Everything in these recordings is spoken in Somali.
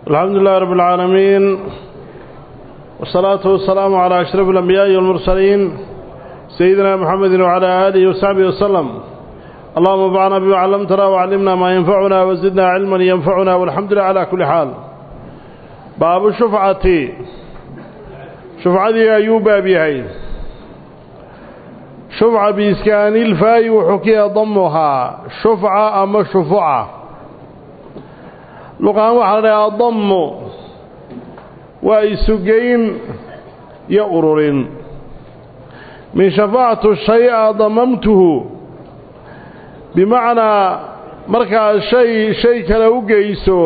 الحمد لله رب العالمين والصلاة والسلام على أشرف الأنبياء والمرسلين سيدنا محمد وعلى آله وصحبه وسلم اللهم انفعنا بما علمتنا وعلمنا ما ينفعنا وزدنا علما ينفعنا والحمد لله على كل حال باب الشفعة شفعة أيوب أبيهي شفعة بإسكان الفاي وحكي ضمها شفعة أما شفعة luqaan waxaa la dhahaa adammu waa isugeyn iyo ururin min shafaacatu shay-a damamtuhu bimacnaa markaad shay shay kale u geyso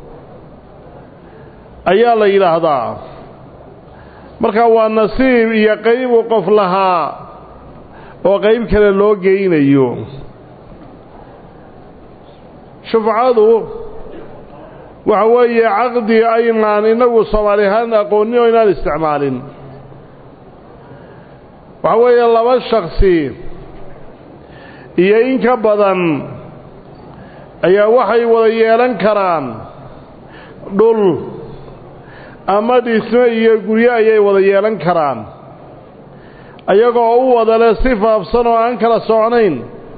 ayaa la yidhaahdaa marka waa nasiib iyo qayb uu qof lahaa oo qayb kale loo geynayo shufcadu waxa weeye caqdi aynaan innagu soomaali ahaan aqoonin oo inaan isticmaalin waxa weeye laba shaksi iyo in ka badan ayaa waxay wada yeelan karaan dhul ama dhismo iyo guryo ayay wada yeelan karaan ayagoo u wada leh si faafsan oo aan kala socnayn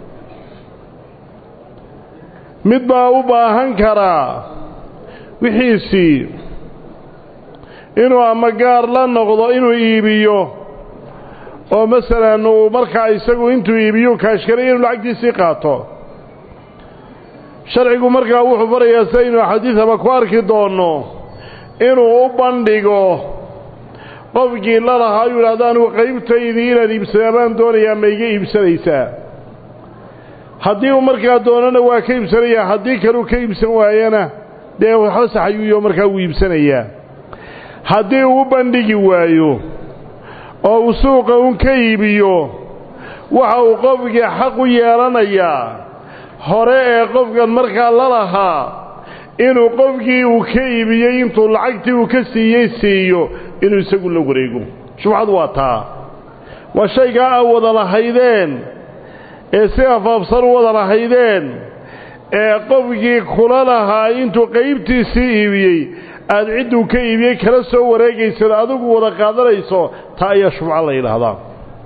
mid baa u baahan karaa wixiisii inuu ama gaar la noqdo inuu iibiyo oo masalan uu markaa isagu intuu iibiyu kaashkaray inuu lacagtiisii qaato sharcigu markaa wuxuu farayaa sidaynu xadiidaba ku arki doonno inuu u bandhigo qofkii la lahaa yuu idhahdo anigu qaybtaydii inaad iibsadaa baan doonayaa ma iga iibsanaysaa haddii uu markaa doonana waa ka iibsanayaa haddii kaleu ka iibsan waayana dee waxba saxayuuyo markaa wuu iibsanayaa haddii uu u bandhigi waayo oo uu suuqa un ka iibiyo waxa uu qofkii xaq u yeelanayaa hore ee qofkan markaa la lahaa inuu qofkii uu ka iibiyey intuu lacagtii uu ka siiyey siiyo inuu isagu la wareego shubcadu waa taa waa shaygaa aa wada lahaydeen ee si afaafsan u wada lahaydeen ee qofkii kula lahaa intuu qaybtiisii iibiyey aad cidduu ka iibiyey kala soo wareegaysad adigu wada qaadanayso taa ayaa shufco la yidhaahdaa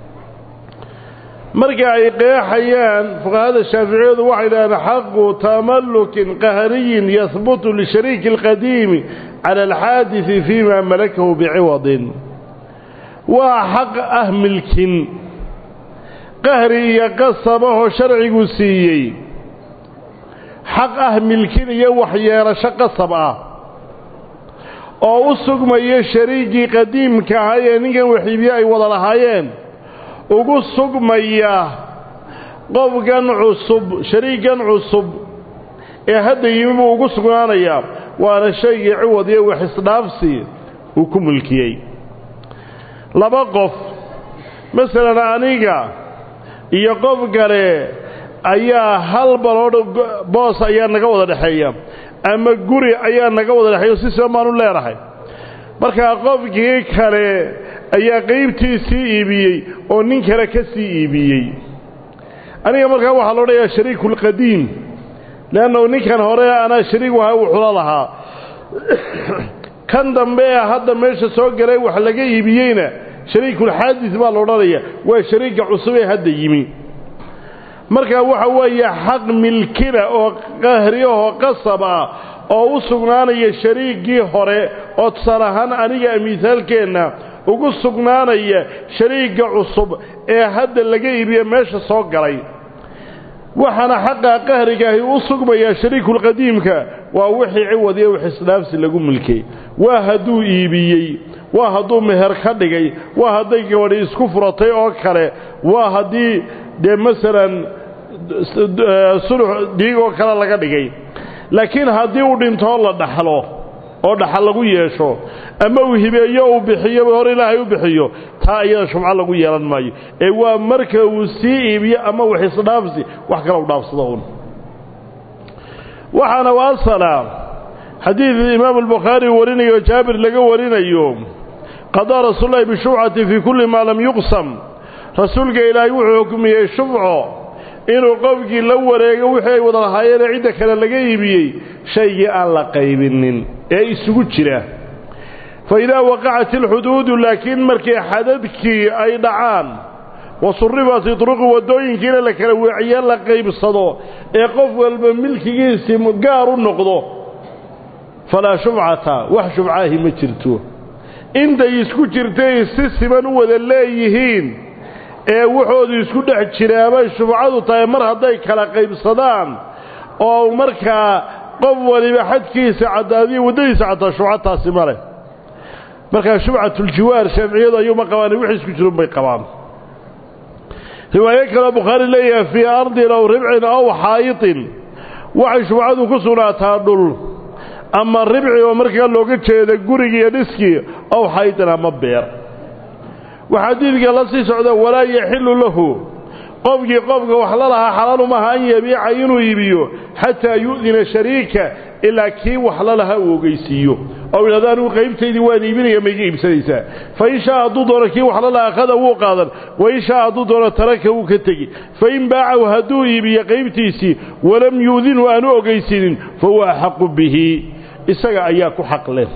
marka ay qeexayaan fuqahada shaaficiyadu waxay dhahdeen xaqu tamallukin qahriyin yahbutu lishariiki alqadiimi cala alxaadisi fiima malakahu biciwadin waa xaq ah milkin qahri iyo qasabahoo sharcigu siiyey xaq ah milkin iyo waxyeelasho qasab ah oo u sugmaya shariigii qadiimka ahaa ee ninkan waxiibiye ay wada lahaayeen ugu sugmaya qofkan cusub shariiggan cusub ee hadda yimi buu ugu sugnaanayaa waana shaygii ciwad iyo wax isdhaafsi uu ku milkiyey laba qof masalan aniga iyo qof kale ayaa hal baloodh boos ayaa naga wada dhexeeya ama guri ayaa naga wada dhexeeya si siban baanu leenahay markaa qofkii kale ayaa qaybtiisii iibiyey oo nin kale ka sii iibiyey aniga markaa waxaa lo odhanayaa shariikulqadiim leannahu ninkan hore anaa shariig waha wuxula lahaa kan dambe ee hadda meesha soo galay wax laga iibiyeyna shariikulxaadis baa la odhanaya waa shariigga cusub ee hadda yimi markaa waxa weeye xaq milkina oo qahriyahoo qasab ah oo u sugnaanaya shariiggii hore oo tusaale ahaan aniga miisaalkeenna ugu sugnaanaya shariigga cusub ee hadda laga iibiye meesha soo galay waxaana xaqaa qahrigaahi u sugmayaa shariikulqadiimka waa wixii ciwad iyo wix isdhaafsi lagu milkay waa hadduu iibiyey waa hadduu meher ka dhigay waa hadday gabadhi isku furatay oo kale waa haddii dee masalan sulux dhiigoo kale laga dhigay laakiin haddii uu dhintoo la dhaxlo oo dhaxal lagu yeesho ama uu hibeeyo uu bixiyo hor ilaahay u bixiyo taa iyada shufco lagu yeelan maayo ee waa marka uu sii iibiyo ama wax isdhaafsi wax kale u dhaafsado un waxaana u asala xadiid imaamu albukhaari warinayo jaabir laga warinayo qadaa rasuululahi bishufcati fii kulli maa lam yuqsam rasuulka ilaahay wuxuu xukmiyey shufco inuu qofkii la wareego wixii ay wada lahaayeenee cidda kale laga iibiyey shaygii aan la qaybinin ee isugu jira fa idaa waqacat alxuduudu laakiin markii xadadkii ay dhacaan wa suribat idruqu waddooyinkiina la kala weeciye la qaybsado ee qof walba milkigiisii gaar u noqdo falaa shubcata wax shubcaahi ma jirto intay isku jirtay si siban u wada leeyihiin ee wuxoodu isku dhex jiraabay shubcadu tahay mar hadday kala qaybsadaan oo markaa qof waliba xadkiisa caddaadiyo waddadiisa caddaa shubcataasi ma leh markaa shubcatuljiwaar shaaficiyadu ayuuma qabaan wixii isku jirun bay qabaan riwaayo kaleo bukhaari leeyahay fii ardin aw ribcin aw xaayitin waxay shubcadu ku sugnaataa dhul ama ribci oo markaa looga jeeda gurigi iyo dhiskii aw xaayitin ama beer waxaa diidka la sii socda walaa yaxillu lahu qofkii qofka wax la lahaa xalaalu maaha an yabiica inuu iibiyo xataa yu'dina shariika ilaa kii wax la lahaa uu ogeysiiyo oo idhahda anigu qaybtaydii waan iibinaya ma iga iibsanaysaa fa in shaa hadduu doono kii wax la lahaa akhada wuu qaadan wa in shaa hadduu doono taraka wuu ka tegi fa in baacahu hadduu iibiyo qaybtiisii walam yuudinhu aanu ogeysinin fa huwa axaqu bihi isaga ayaa ku xaq leh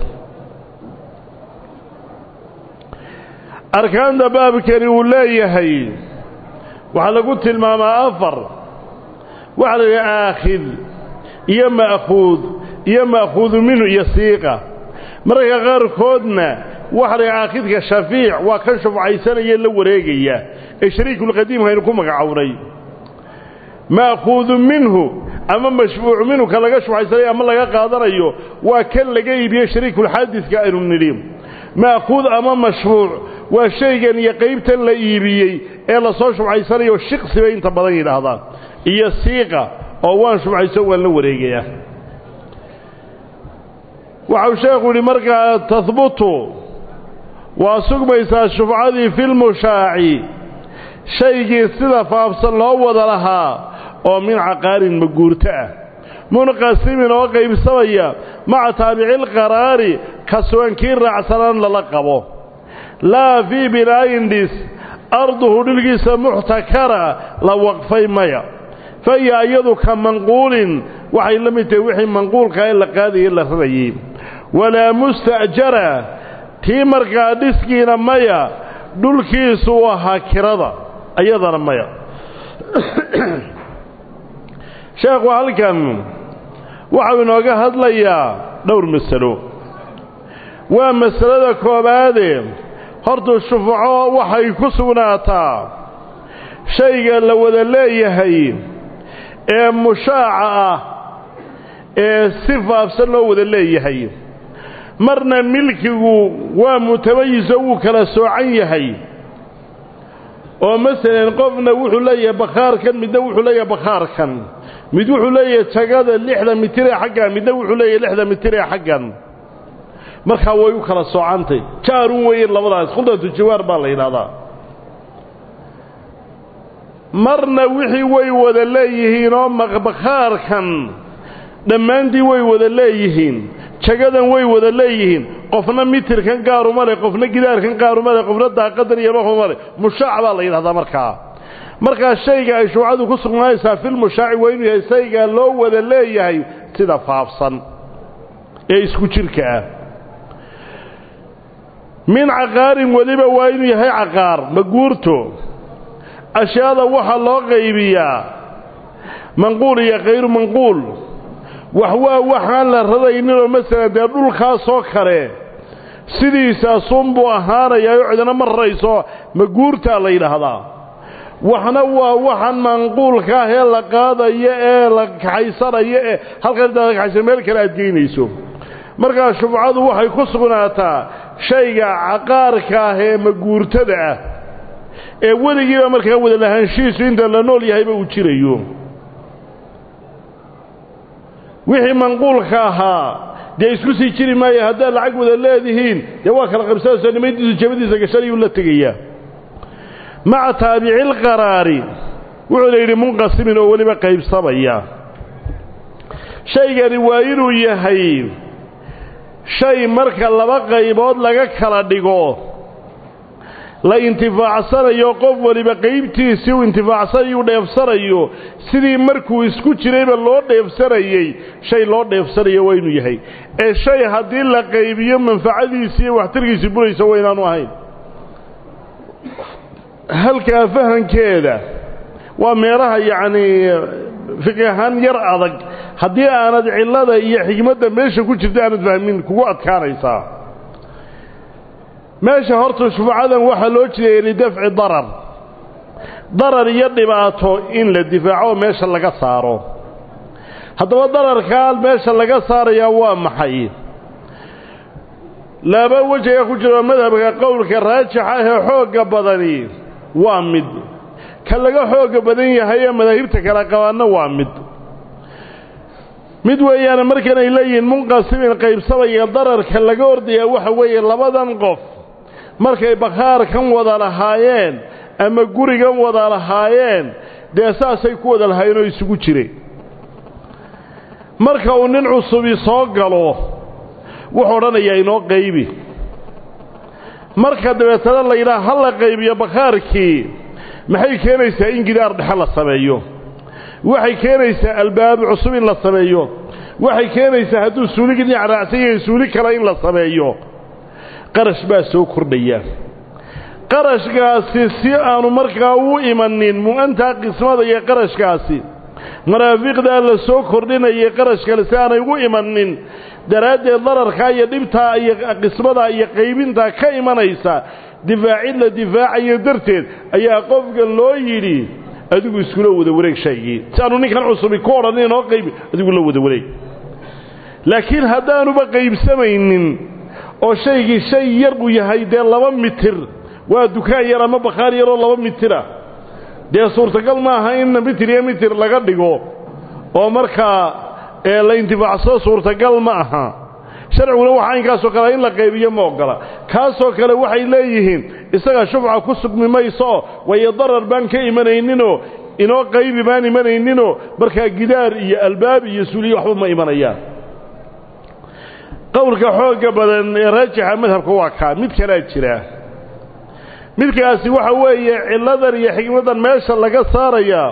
arkaanta baabkani uu leeyahay waxaa lagu tilmaamaa afar waxaa la yidhaha aakhid iyo ma'khuud iyo ma'khuudu minhu iyo siiqa mararka qaarkoodna waxaa la yidhaha aakhidka shafiic waa kan shufcaysanaya la wareegaya ee shariikulqadiimka aynu ku magacownay ma'khuudu minhu ama mashfuucu minhu ka laga shufcaysanayo ama laga qaadanayo waa kan laga iibiye shariikulxaadidka aynu nidhi ma'khuud ama mashfuuc waa shaygan iyo qaybtan la iibiyey ee lasoo shubcaysanayo shiqsi bay inta badan yidhaahdaan iyo siiqa oo waan shubcayso waan la wareegayaa waxau sheekhu yidhi markaa tahbutu waa sugmaysaa shufcadii filmushaaci shaygii sida faafsan loo wada lahaa oo min caqaarin maguurto ah munqasimin oo qaybsamaya maca taabicilqaraari ka sugan kii raacsanaan lala qabo laa fii binaayin dhis arduhu dhilgiisa muxtakara la waqfay maya fa hiya iyadu ka manquulin waxay la mid tahay wixii manquulka ee la qaadayay la rarayey walaa musta'jara tii markaa dhiskiina maya dhulkiisu u ahaa kirada iyadana maya sheekhu halkan waxau inooga hadlayaa dhowr masalo waa masalada koobaade horta shufco waxay ku sugnaataa shayga la wada leeyahay ee mushaaca ah ee si faafsan loo wada leeyahay marna milkigu waa mutamayisoo wuu kala soocan yahay oo masalan qofna wuxuu leeyahay bakhaarkan midna wuxuu leeyahay bakhaarkan mid wuxuu leeyahay tagada lixda mitir ee xaggan midna wuxuu leeyahay lixda mitir ee xaggan markaa way u kala soocantay jaarun weeye labadaas khudatu jawaar baa la yidhahdaa marna wixii way wada leeyihiin oo bakhaarkan dhammaantii way wada leeyihiin jagadan way wada leeyihiin qofna mitirkan gaaruma leh qofna gidaarkan gaaruma leh qofna daaqadan iyo mahuma leh mushaac baa la yidhahdaa markaa markaa shayga ay shuucadu ku sugnaanaysaa filmushaaci waa inuu yahay shaygaa loo wada leeyahay sida faafsan ee isku jirka ah min caqaarin weliba waa inuu yahay caqaar maguurto ashyaada waxaa loo qaybiyaa manquul iyo khayru manquul wax waa waxaan la radayninoo masalan dee dhulkaasoo kale sidiisaasunbuu ahaanayaa oo cidina ma rarayso maguurtaa la yidhaahdaa waxna waa waxaan manquulka ah ee la qaadayo ee la kaxaysanayo ee halkan intaad kaxaysa meel kale aad geynayso markaa shubcadu waxay ku sugnaataa shayga caqaarka ah ee maguurtada ah ee weligiiba markaa wada lahaanshihiisu inta la nool yahayba uu jirayo wixii manquulka ahaa dee isku sii jiri maayo haddaad lacag wada leedihiin dee waa kala qabsanayso nimaydiisu jabadiisa gashanayuu la tegayaa maca taabicilqaraari wuxuu la yidhi munqasimin oo weliba qaybsamaya shaygani waa inuu yahay shay marka laba qaybood laga kala dhigo la intifaacsanayo qof waliba qaybtiisii uu intifaacsanayo u dheefsanayo sidii markuu isku jirayba loo dheefsanayey shay loo dheefsanayo waa inuu yahay ee shay haddii la qaybiyo manfacadiisii iyo waxtarkiisii buraysa waa inaanu ahayn halkaa fahankeeda waa meelaha yacnii fiqi ahaan yar adag haddii aanad cillada iyo xigmadda meesha ku jirta aanad fahmin kugu adkaanaysaa meesha horta shufcadan waxaa loo jeedaya lidafci darar darar iyo dhibaato in la difaaco meesha laga saaro haddaba dararkaa meesha laga saarayaa waa maxay laba wej ayaa ku jiro madhabka qowlka raajixa ahee xoogga badani waa mid ka laga xoogga badan yahay ee madaahibta kala qabaanna waa mid mid weeyaane markan ay leeyihiin munqasimin qaybsamaya dararka laga ordayaa waxa weeye labadan qof markay bakhaarkan wada lahaayeen ama gurigan wada lahaayeen dee saasay ku wada lahaayeen oo isugu jireen marka uu nin cusubi soo galo wuxuu odhanayaa inoo qaybi marka dabeetana la yidhaha ha la qaybiyo bakhaarkii maxay keenaysaa in gidaar dhexe la sameeyo waxay keenaysaa albaab cusub in la sameeyo waxay keenaysaa hadduu suuligii dhinac raacsan yahay suuli kale in la sameeyo qarash baa soo kordhaya qarashkaasi si aanu markaa u imanin mu-antaa qismada iyo qarashkaasi maraafiqdaa la soo kordhinayay qarash kale si aanay ugu imanin daraaddeed dararkaa iyo dhibtaa iyo qismadaa iyo qaybintaa ka imanaysa difaacid la difaacayo darteed ayaa qofka loo yidhi adigu iskula wada wareeg shaygii si aanu ninkan cusubi ku odhan inoo qaybi adigu la wada wareeg laakiin haddaanuba qaybsamaynin oo shaygii shay yar uu yahay dee laba mitir waa dukaan yar ama bakhaar yaroo laba mitira dee suurtagal maaha in mitir iyo mitir laga dhigo oo markaa la intifaacsado suurtagal ma aha sharciguna waxa inkaasoo kale in la qaybiyo ma ogola kaasoo kale waxay leeyihiin isaga shufca ku sugmi maysooo wayo darar baan ka imanayninoo inoo qaybi baan imanayninoo markaa gidaar iyo albaab iyo suuliyo waxba ma imanayaan qowlka xoogga badan ee raajixa madhabka waa kaa mid kalaa jira midkaasi waxa weeye cilladan iyo xigmadan meesha laga saarayaa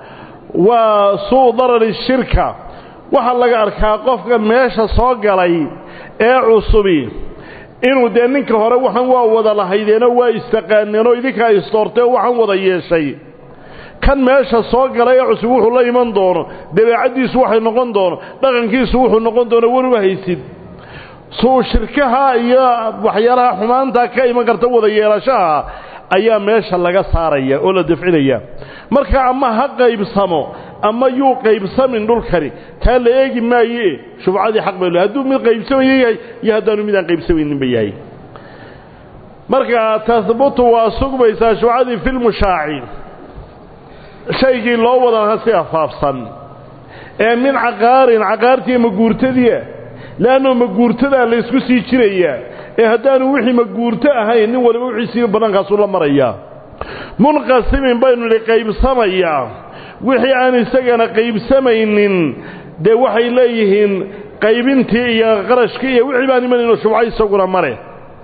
waa suu darari shirka waxaa laga arkaa qofka meesha soo galay ee cusubi inuu dee ninka hore waxaan waa wada lahaydeenoo waa istaqaaneenoo idinkaa istoortee waxaan wada yeeshay kan meesha soo galay ee cusub wuxuu la iman doono dabeecaddiisu waxay noqon doono dhaqankiisu wuxuu noqon doono waruba haysid suu shirkaha iyo waxyaalaha xumaantaa ka iman karta wada yeelashaha ayaa meesha laga saaraya oo la dafcinaya marka ama ha qaybsamo ama yuu qaybsamin dhulkani taa la eegi maaye shufcadii xaq bay hadduu mid qaybsamaya yahay iyo haddaanu midaan qaybsamayninba yahay marka tahbutu waa sugmaysaa shufcadii filmushaaci shaygii loo wadana si afaafsan ee min caqaarin caqaartii maguurtadiia leanno maguurtadaa laysku sii jirayaa ee haddaanu wixii maguurto ahayn nin waliba wixiisiiba bannaankaasuu la marayaa munqasimin baynu idhi qaybsamayaa wixii aan isagana qaybsamaynin dee waxay leeyihiin qaybintii iyo qarashkii iyo wixii baan imanayno shubco isaguna male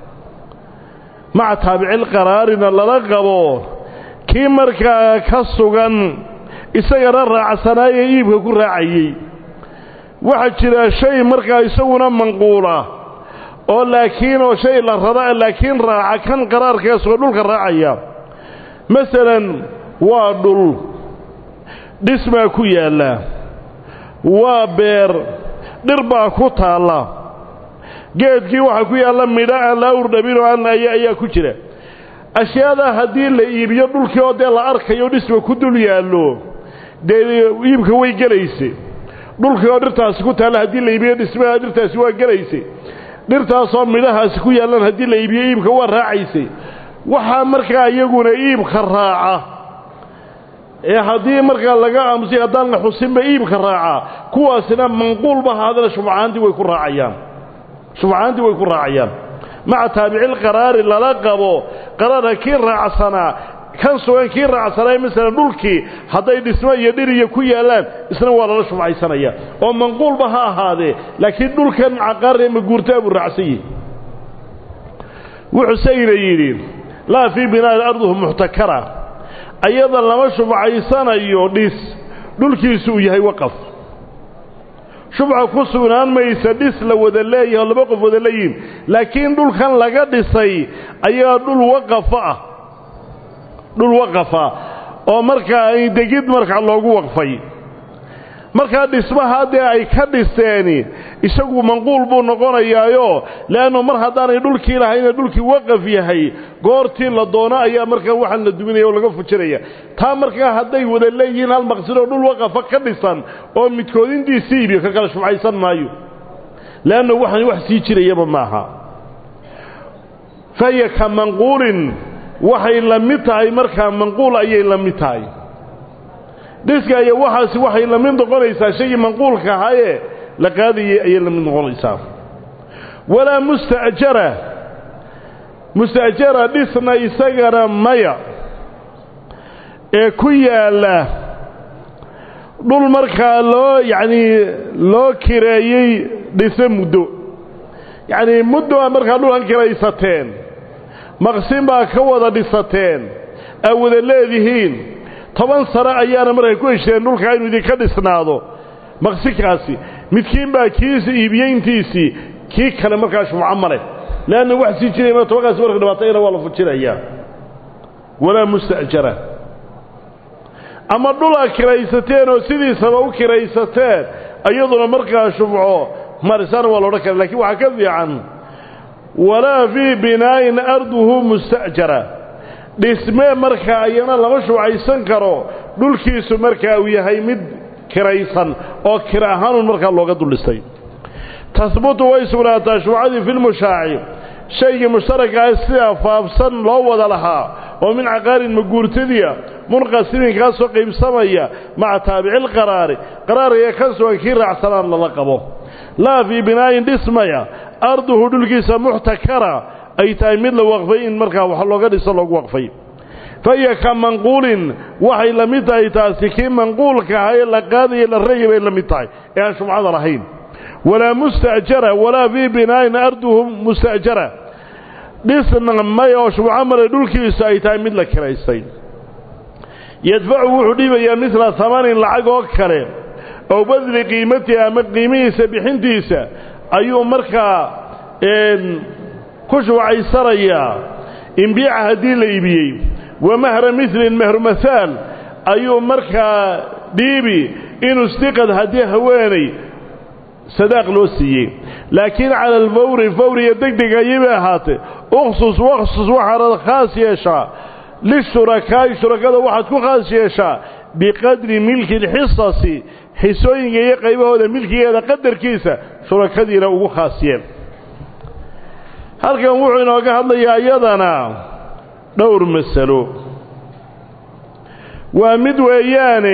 maca taabicilqaraarina lala qabo kii markaa ka sugan isagana raacsanaayee iibka ku raacayey waxaa jira shay markaa isaguna manquula oo laakiin oo shay la rara laakiin raaca kan qaraarkeesoo dhulka raacaya masalan waa dhul dhismaa ku yaalla waa beer dhir baa ku taalla geedkii waxaa ku yaalla midho aan la awrdhabinoo aan aya ayaa ku jira ashyaadaa haddii la iibiyo dhulkii oo dee la arkayo dhisma ku dul yaallo dee iibka way gelayse dhulkii oo dhirtaasi ku taalla haddii la iibiyo dhismaha dhirtaasi waa gelayse dhirtaasoo midhahaasi ku yaallaan haddii la iibiyo iibka waa raacaysay waxaa markaa iyaguna iibka raaca ee haddii markaa laga aamusay haddaan la xusinba iibka raaca kuwaasina manquulba haadana shufcaantii way ku raacayaan shufcaantii way ku raacayaan maca taabicilqaraari lala qabo qaraarka kii raacsanaa kan sugan kii raacsanaa masalan dhulkii hadday dhismo iyo dhiriya ku yaallaan isna waa lala shufcaysanaya oo manquulba ha ahaadee laakiin dhulkan caqaaree maguurtaa buu raacsan yihi wuxuuseyna yidhi laa fii binaain arduhu muxtakara ayada lama shubcaysanayo dhis dhulkiisu uu yahay waqaf shubca ku sugnaan maysa dhis la wada leeyahay oo laba qof wada leeyihin laakiin dhulkan laga dhisay ayaa dhul waqafa ah dhul waqafa oo markaa degid markaa loogu waqfay markaa dhismaha dee ay ka dhiseeni isagu manquul buu noqonayaayo leannu mar haddaanay dhulkii lahayna dhulkii waqaf yahay goortii la doono ayaa markaa waxaan la duminaya oo laga fujinaya taa markaa hadday wada leeyihiin hal maqsidoo dhul waqafa ka dhisan oo midkoodintiisii ibiyo ka kala shubcaysan maayo leanna waxaan wax sii jirayaba maaha fahiya ka manquulin waxay la mid tahay markaa manquul ayay la mid tahay dhiska iyo waxaasi waxay la mid noqonaysaa shaygii manquulka ahaayee la qaadayay ayay la mid noqonaysaa walaa musta'jara musta'jara dhisna isagana maya ee ku yaalla dhul markaa loo yacnii loo kireeyey dhise muddo yacnii muddo aa markaa dhulkan kiraysateen maqsin baa ka wada dhisateen aa wada leedihiin toban sano ayaana markay ku heshteen dhulkaa inuu idinka dhisnaado maqsinkaasi midkiin baa kiisa iibiyeyntiisii kii kale markaa shubco ma leh leanna wax sii jiraya ma tobankaasi marka dhibaatayna waa la fujinayaa walaa musta'jara ama dhul aa kiraysateen oo sidiisaba u kiraysateen iyaduna markaa shubco marisana waa loodhan kara lakiin waxaa ka fiican walaa fii binaa'in arduhu musta'jara dhismee markaa ayana lama shubcaysan karo dhulkiisu markaa uu yahay mid kiraysan oo kira ahaanun markaa looga duldhistay tahbutu way sugnaataa shubcadii filmushaaci shaygii mushtarakaah sidaa faafsan loo wada lahaa oo min caqaarin maguurtadiya munqasimin kaasoo qaybsamaya maca taabicilqaraari qaraariga ka sugan kii raacsanaan lala qabo laa fii binaa'in dhismaya arduhu dhulkiisa muxtakara ay tahay mid la waqfay in markaa wax looga dhiso loogu waqfay fa hiya ka manquulin waxay la mid tahay taasi kii manquulka ahaa ee la qaadaya la rayay bay la mid tahay ee aan shubcada lahayn walaa musta'jara walaa fii binaa'in arduhu musta'jara dhisna may oo shubco male dhulkiisu ay tahay mid la kiraystay yadfacu wuxuu dhibayaa midla hamanin lacag oo kale ow badli qiimatihi ama qiimihiisa bixintiisa ayuu markaa ku shubcaysanayaa imbiica haddii la iibiyey wa mahra milin mahrumahaal ayuu markaa dhiibi inuu sdiqad haddii haweenay sadaaq loo siiyey laakiin cala alfawri fawriga degdeg ayay bay ahaatee ukhsus wakhsus waxaanad khaas yeeshaa lishurakaa'i shurakada waxaad ku khaas yeeshaa biqadri milki alxisasi xisooyinka iyo qaybahooda milkigeeda qadarkiisa shurakadiina ugu khaas yeel halkan wuxuu inooga hadlayaa iyadana dhowr masalo waa mid weeyaane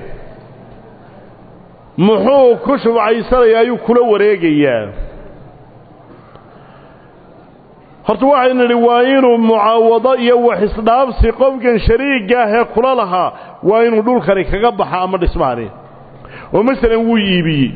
muxuu ku shubcaysanayaa ayuu kula wareegayaa horta waxaynu nidhi waa inuu mucaawado iyo wax isdhaabsi qofkan shariigga ahee kula lahaa waa inuu dhulkani kaga baxa ama dhismaani oo masalan wuu iibiyey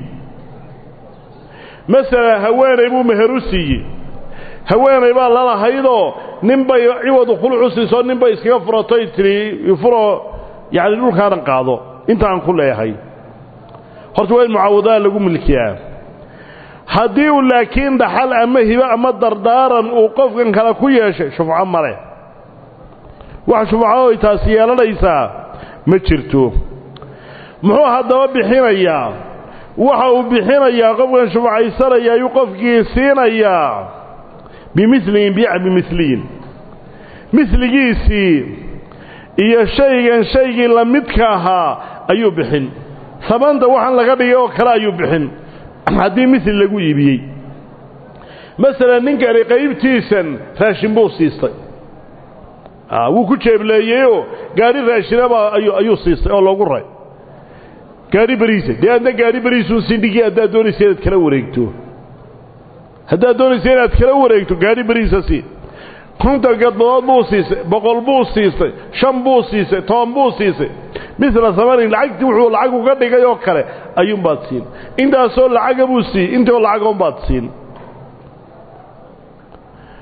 masalan haweenay buu meher u siiyey haweenay baa lalahaydoo nin bay ciwadu khuluc u siiso nin bay iskaga furatay tidhi ifuro yacni dhulkaanan qaado intaan ku leeyahay horta waa in mucaawadaha lagu milkiyaa haddii uu laakiin dhaxal ama hibo ama dardaaran uu qofkan kale ku yeeshay shufco male wax shufco oy taasi yeelanaysaa ma jirto muxuu haddaba bixinayaa waxa uu bixinayaa qofkan shufcaysanaya ayuu qofkii siinayaa bimiliin biica bimiliyin miligiisii iyo shaygan shaygii la midka ahaa ayuu bixin samanta waxaan laga dhigay oo kale ayuu bixin haddii mili lagu iibiyey masalan ninkani qaybtiisan raashin buu siistay wuu ku jeebleeyeyoo gaadhi raashinaba ayuu siistay oo loogu ray gaadhi beriisa dee adna gaadhi beriisuu sindhigii haddaad doonaysa inaad kala wareegto haddaad doonaysa inaad kala wareegto gaadhi beriisa sii konton gadbadood buu siisay boqol buu siistay shan buu siisay toban buu siisay misla samanin lacagtii wuxuu lacag uga dhigay oo kale ayuunbaad siin intaasoo lacaga buu siiyey intaoo lacagoonbaad siin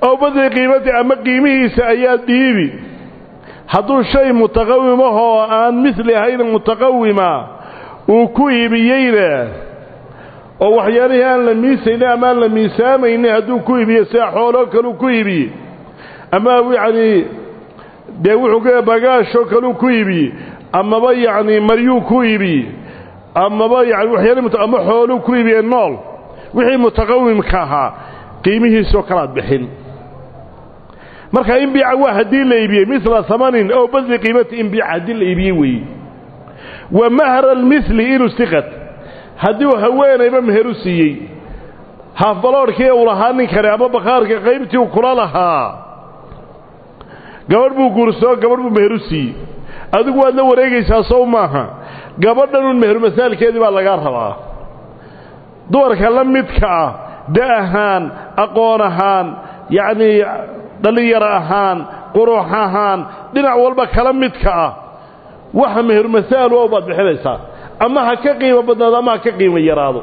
ow badli qiimati ama qiimihiisa ayaa dhiibi hadduu shay mutaqawimahoo aan midli ahayn mutaqawima uu ku iibiyeyna oo waxyaalihii aan la miisaynin ama aan la miisaamaynin hadduu ku iibiye sida xooloo kaleu ku iibiyey ama yacnii dee wuxuu ka bagaashoo kaleu ku iibiyey amaba yacnii maryuu ku iibiyey amaba yani waxyaalihi ama xooluu ku iibiye nool wixii mutaqawimka ahaa qiimihiisoo kalaad bixin marka inbiica waa haddii la iibiyey mila amanin ow badli qiimati inbiica haddii la iibiyey weeye wa mahra almili inu siqad haddii uu haweenayba meheru siiyey haafbaloodhkii uu lahaa nin kale ama bakhaarka qaybtii uu kula lahaa gabadh buu guursoo gabadh buu meheru siiyey adigu waad la wareegaysaa sow maaha gabadhanun meheru masaalkeedii baa lagaa rabaa dumarka la midka ah da ahaan aqoon ahaan yacnii dhallinyaro ahaan qurux ahaan dhinac walba kala midka ah waxa meheru masaal oo baad bixinaysaa ama ha ka qiimo badnaado ama ha ka qiimo yaraado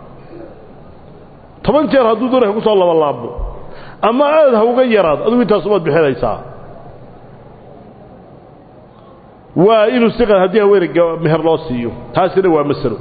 toban jeer hadduu doonay ku soo labalaabmo ama aad ha uga yaraado adigu intaasubaad bixinaysaa waa inuu siqad haddii haweeney meher loo siiyo taasina waa masalo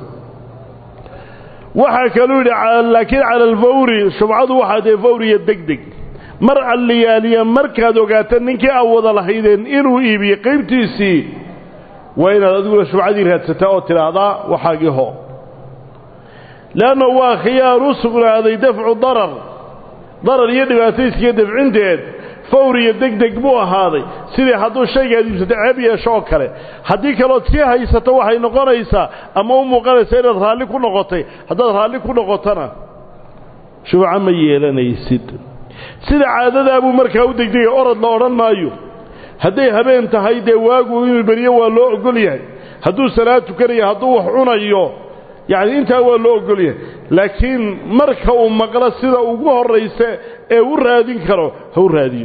waxaa kaluu yidhi laakiin cala alfawri shubcadu waxaa dee fawriya deg deg mar alliyaaliya markaad ogaata ninkii aad wada lahaydeen inuu iibiyey qaybtiisii waa inaad adiguna shubcadii raadsataa oo tidhaahdaa waxaagii ho leanna waa khiyaar u sugnaaday dafcu darar darar iyo dhibaatayskiiyo dafcinteed fawriya deg deg buu ahaaday sidii hadduu shaygaad iibsato ceeb yeesho oo kale haddii kalood sii haysato waxay noqonaysaa ama u muuqanaysaa inaad raalli ku noqotay haddaad raalli ku noqotona shubco ma yeelanaysid sida caadadaabuu markaa u degdegay orod la odhan maayo hadday habeen tahay dee waagu inuu beriyo waa loo ogol yahay hadduu salaad tukanayo hadduu wax cunayo yacni intaa waa loo ogol yahay laakiin marka uu maqlo sida ugu horraysa ee u raadin karo ha u raadiyo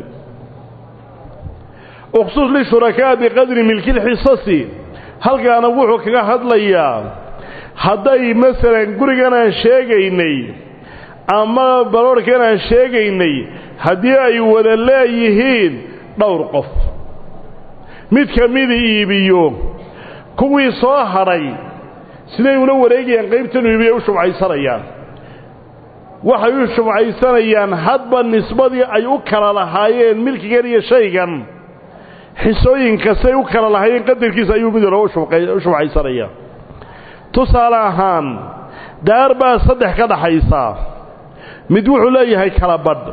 ukhsuus lishurakaa biqadri milkilxisasi halkaana wuxuu kaga hadlayaa hadday masalan gurigan aan sheegaynay ama baroorhkan aan sheegaynay haddii ay wada leeyihiin dhowr qof mid ka mida iibiyo kuwii soo hadhay siday ula wareegayaan qaybtanu iibiya u shubcaysanayaan waxay u shubcaysanayaan hadba nisbadii ay u kala lahaayeen milkigan iyo shaygan xisooyinkastay u kala lahaayeen qadarkiisa ayuu mid walba u shubcaysanayaa tusaale ahaan daar baa saddex ka dhaxaysaa mid wuxuu leeyahay kala badh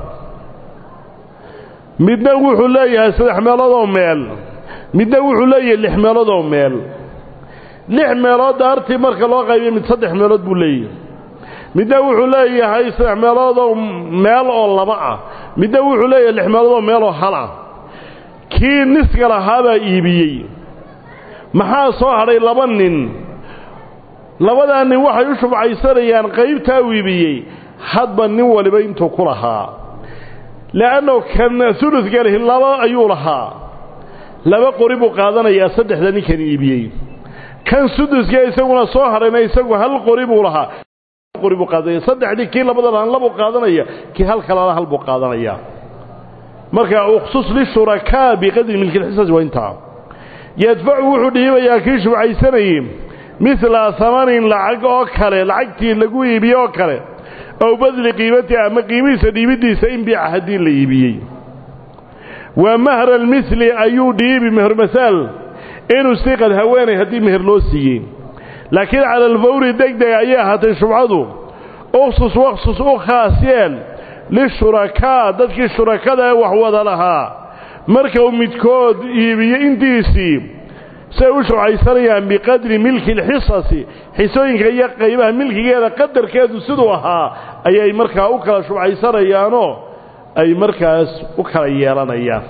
midna wuxuu leeyahay saddex meeloodoo meel midna wuxuu leeyahay lix meeloodoo meel lix meelood daartii marka loo qaybiyo mid saddex meelood buu leeyahay midna wuxuu leeyahay saddex meeloodoo meel oo laba ah midna wuxuu leeyahay lix meeloodoo meel oo hal ah kii niska lahaabaa iibiyey maxaa soo hadhay laba nin labadaa nin waxay u shubcaysanayaan qaybtaa u iibiyey hadba nin waliba intuu ku lahaa le'anno kan uludka lihi laba ayuu lahaa laba qori buu qaadanayaa saddexda ninkan iibiyey kan suduska isaguna soo hadhayna isagu hal qori buu lahaa qori buu qaadanaya saddexdii kii labada lahaan labuu qaadanaya kii hal kalena hal buu qaadanaya marka ukhsus lishurakaa biqadri milkilxisas waa intaa yadfacu wuxuu dhiibayaa kii shubcaysanayey midla hamanin lacag oo kale lacagtii lagu iibiyey oo kale ow badli qiimati ama qiimihiisa dhiibiddiisa in biica haddii la iibiyey waa mahra almili ayuu dhiibi mehermasaal inuu siqad haweenay haddii meher loo siiyey laakiin cala alfawri deg deg ayay ahaatay shubcadu ukhsus wakhsus u khaas yeel lishurakaa dadkii shurakada ee wax wada lahaa marka uu midkood iibiyo intiisii say u shubcaysanayaan biqadri milki alxisasi xisooyinka iyo qaybaha milkigeeda qadarkeedu siduu ahaa ayay markaa u kala shubcaysanayaanoo ay markaas u kala yeelanayaan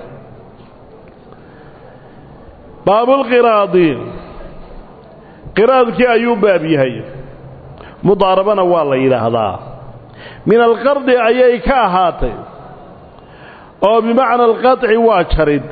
baabulqiraadi qiraadkii ayuu baab yahay mudaarabana waa la yidhaahdaa min alqardi ayay ka ahaatay oo bimacna alqaطci waa jarid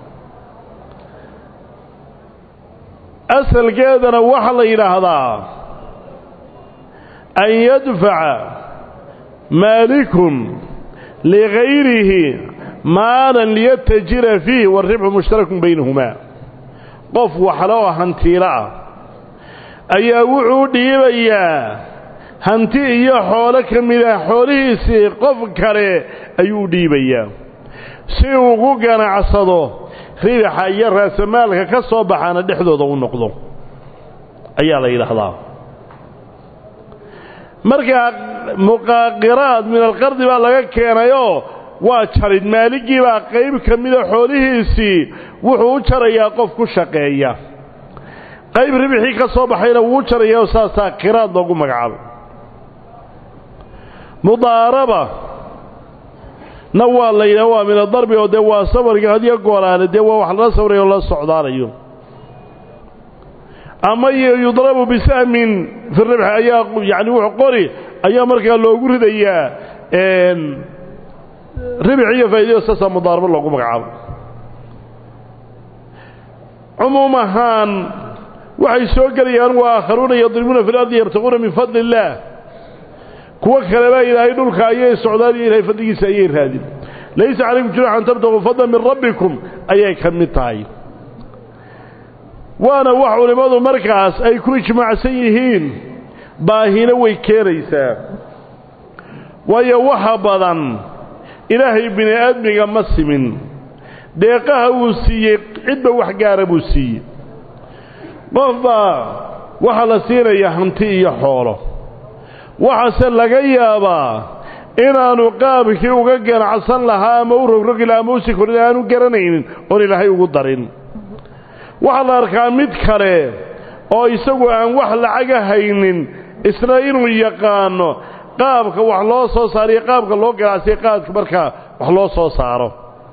asalkeedana waxaa la yidhaahdaa an yadfaca maalikun ligayrihi maalan liyatajira fiih waaribxu mushtarakun baynahumaa qof waxle oo hantiilo ah ayaa wuxuu dhiibayaa hanti iyo xoolo ka mid ah xoolihiisii qof kale ayuu dhiibayaa si uu ku ganacsado ribaxa iyo raasamaalka ka soo baxaana dhexdooda u noqdo ayaa la yidhaahdaa markaa muqaaqiraad min alqardi baa laga keenayoo waa jarid maaligii baa qayb ka mida xoolihiisii wuxuu u jarayaa qof ku shaqeeya qayb ribixii ka soo baxayna wuu u jarayaa oo saasaa qiraad loogu magacaabay mudaaraba na waa la yidhaha waa min adarbi oo dee waa safarka hadiyo goolaale dee waa wax lala sawrayo oo la socdaanayo ama yudrabu bisahmin fi ribxi ayaa yani wuxuu qori ayaa markaa loogu ridayaa ribix iyo faa'idayo saasaa mudaarabo loogu magacaabo cumuum ahaan waxay soo gelayaan waa aakharuuna yadribuuna fi lardi yabtaquuna min fadli illaah kuwo kaleba ilaahay dhulka ayay socdaan iyo ilahay fadligiisa ayay raadin laysa calaykum junax an tabtaquu fadlan min rabbikum ayay ka mid tahay waana wax culimmadu markaas ay ku ijmaacsan yihiin baahina way keenaysaa waayo waxa badan ilaahay bini aadmiga ma simin deeqaha uu siiyey cidba wax gaara buu siiyey qofbaa waxaa la siinayaa hanti iyo xoolo waxaase laga yaabaa inaanu qaabkii uga ganacsan lahaa ama u rogrogi laha ama usi korin aanu garanaynin oon ilaahay ugu darin waxaa la arkaa mid kale oo isagu aan wax lacaga haynin isna inuu yaqaano qaabka wax loo soo saariyo qaabka loo ganacsiya qaadka markaa wax loo soo saaro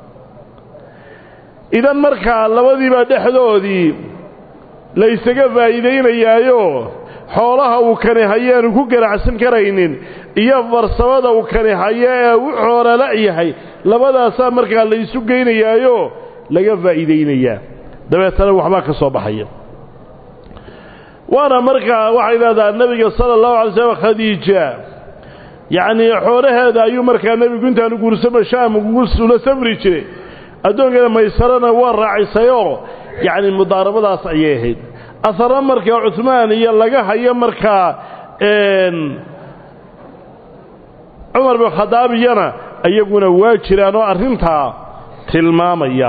idan markaa labadiibaa dhexdoodii la ysaga faa'iidaynayaayo xoolaha uu kani hayeanu ku ganacsan karaynin iyo farsamada uu kani hayo ee u xoolala yahay labadaasaa markaa la isu geynayaayo laga faa'iidaynayaa dabeetana waxbaa ka soo baxaya waana markaa waxay leedaha nebiga sala allahu alay slam khadiija yacnii xoolaheeda ayuu markaa nebigu intaanu guursama shaam ula safri jiray addoonkeeda maysarana waa raacisayoo yacni mudaarabadaas ayay ahayd asarna markaa cuhmaan iyo laga hayo markaa cumar bin khadaab iyana iyaguna waa jiraan oo arrintaa tilmaamaya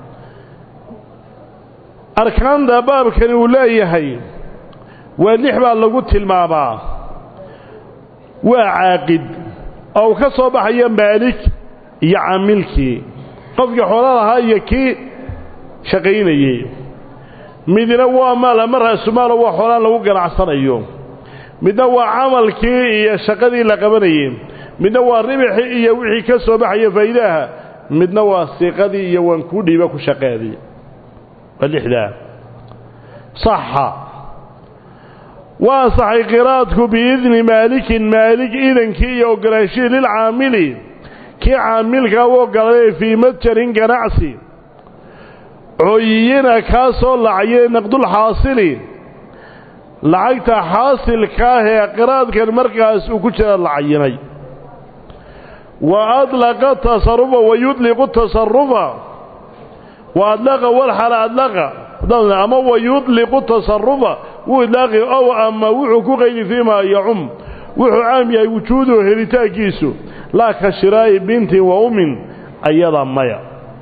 arkaanta baabkani uu leeyahay waa lix baa lagu tilmaamaa waa caaqid oo uu ka soo baxayo maalik iyo caamilkii qofkii xoolo lahaa iyo kii shaqaynayey midna waa maal ama raasumaalo waa xoolaan lagu ganacsanayo midna waa camalkii iyo shaqadii la qabanayey midna waa ribixii iyo wixii ka soo baxaya faa'iidaha midna waa siiqadii iyo waan kuu dhiiba ku shaqeedii waa lixdaa saxa waa saxay qiraadku biidni maalikin maalik idankii iyo ogolaanshihii lilcaamili kii caamilkaa u ogolaaday fii matjarin ganacsi cooyiyina kaa soo lacayay naqdulxaasili lacagta xaasilka ah ee qiraadkan markaas uu ku jira lacayinay wa adlaqa tasarufa wa yudliqu tasarufa wa adlaqa walxala adlaqa ama wa yudliqu tasarufa wuu idlaaqi ow ama wuxuu ku qaydi fiimaa yacum wuxuu caam yahay wujuuduhu helitaankiisu laa ka shiraa'i bintin wa ummin ayada maya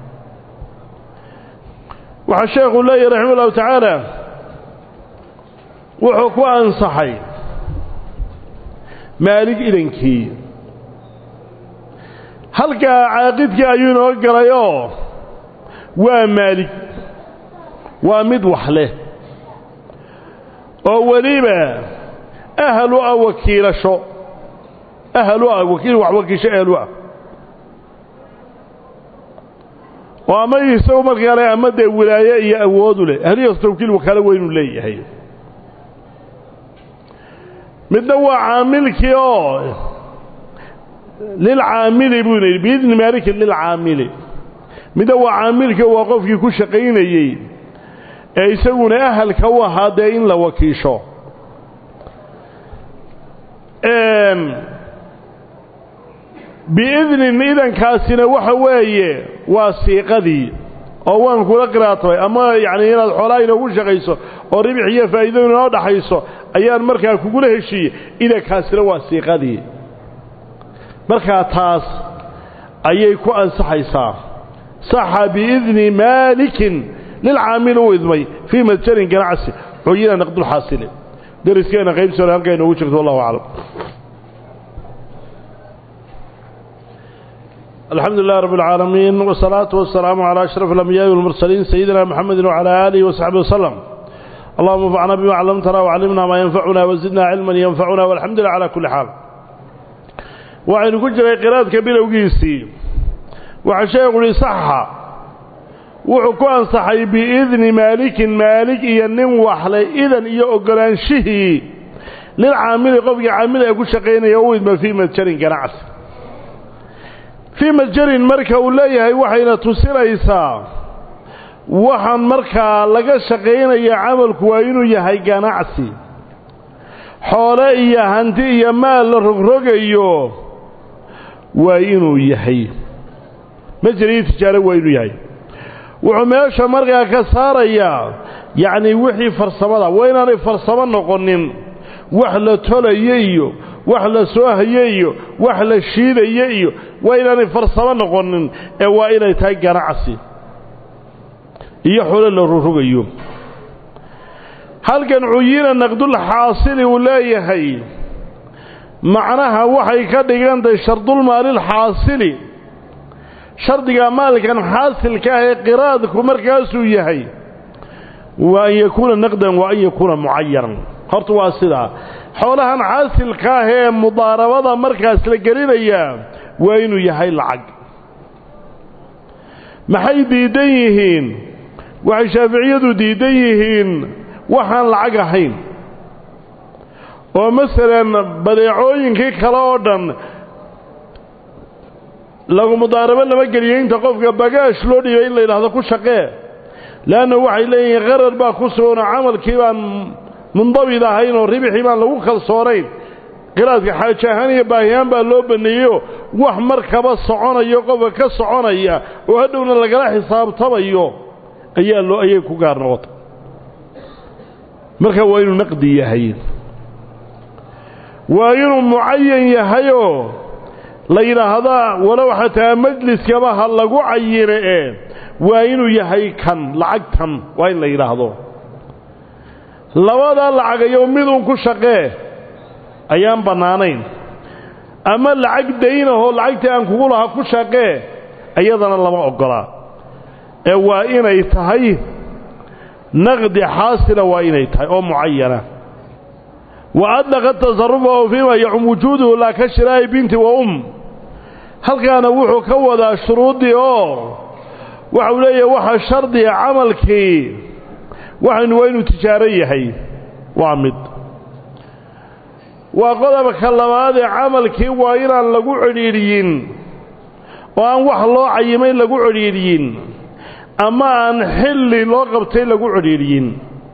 waxaa sheekhu leeyahy raxima ullahu tacaala wuxuu ku ansaxay maalig idankii halkaa caaqidkii ayuu inoo galayoo waa maalig waa mid wax leh oo weliba ahal u ah wakiilasho ahal u ah wakiil wax wakiisho ahal u ah oo ama isagu markaa le ama dee wilaaye iyo awoodu leh ahliyaas tawkiil wakaalo weynuu leeyahay midna waa caamilkii oo lilcaamili buu yidhi biidni maalikin lilcaamili midna waa caamilkii waa qofkii ku shaqaynayey ee isaguna ahalka u ahaa dee in la wakiisho biidnin idankaasina waxa weeye waa siiqadii oo waan kula qiraatay ama yacni inaad xoolaha inoogu shaqayso oo ribix iyo faa'iido inoo dhaxayso ayaan markaa kugula heshiiyey idankaasina waa siiqadii markaa taas ayay ku ansaxaysaa saxa biidni maalikin lilcaamil u idmay fii madjarin ganacsi cuyina naqdulxaasili dariskeena qaybsi hore halkaa inoogu jirto wallahu aclam الحمد لله رب العالمين والصلاة والسلام على أشرف الأنبياء والمرسلين سيدنا محمد وعلى آله وصحبه وسلم اللهم انفعنا بما علمتنا وعلمنا ما ينفعنا وزدنا علما ينفعنا والحمد لله على كل حال وعن كجر قراءة كبيرة وقيسي وعشاء يقول صحة وحكو أنصحي بإذن مالك مالك ينم وحلي إذن يأقلان شهي للعامل قفق عامل يقول شقين يويد ما في متشرين كنعس fii majarin marka uu leeyahay waxayna tusinaysaa waxaan markaa laga shaqaynaya camalku waa inuu yahay ganacsi xoole iyo hanti iyo maal la rogrogayo waa inuu yahay majar iyo tijaaro waa inuu yahay wuxuu meesha markaa ka saarayaa yacnii wixii farsamada waa inaanay farsamo noqonin wax la tolayo iyo wax la soo haye iyo wax la shiidayo iyo waa inaanay farsamo noqonin ee waa inay tahay ganacsi iyo xolo la rurugayo halkan cuyina naqdul xaasili uu leeyahay macnaha waxay ka dhigantahay shardulmaalil xaasili shardiga maalkan xaasilka ah ee qiraadku markaasuu yahay wa an yakuuna naqdan wa an yakuuna mucayanan horta waa sidaa xoolahan xaasilka ah ee mudaarabada markaas la gelinayaa waa inuu yahay lacag maxay diidan yihiin waxay shaaficiyadu diidan yihiin waxaan lacag ahayn oo masalan badeecooyinkii kale oo dhan lagu mudaarabo lama geliyo inta qofka bagaash loo dhiibay in la yidhaahdo ku shaqee leanna waxay leeyihiin qarar baa ku suganoo camalkii baan mundabid ahayn oo ribixii baan lagu kalsoonayn qiraadka xaaje ahaan iyo baahiyahaan baa loo baneeyeyo wax markaba soconayo qofka ka soconaya oo hadhowna lagala xisaabtamayo ayaa loo ayay ku gaar noqotay marka waa inuu naqdi yahay waa inuu mucayan yahayoo la yidhaahdaa walow xataa majliskaba ha lagu cayine ee waa inuu yahay kan lacagtan waa in la yidhaahdo labadaa lacagayo miduun ku shaqee ayaan bannaanayn ama lacag daynahoo lacagtii aan kugu lahaa ku shaqee iyadana lama oggolaa ee waa inay tahay naqdi xaasila waa inay tahay oo mucayana wa adlaqa tasarufahu fiima yacum wujuuduhu laa ka shiraa'i binti wa um halkaana wuxuu ka wadaa shuruuddii oo waxau leeyahay waxaa shardiga camalkii waxaynu waa inuu tijaaro yahay waa mid waa qodobka labaadee camalkii waa inaan lagu cidhiidhiyin oo aan wax loo cayimayn lagu cidhiidhiyin ama aan xilli loo qabtay lagu cidhiidhiyin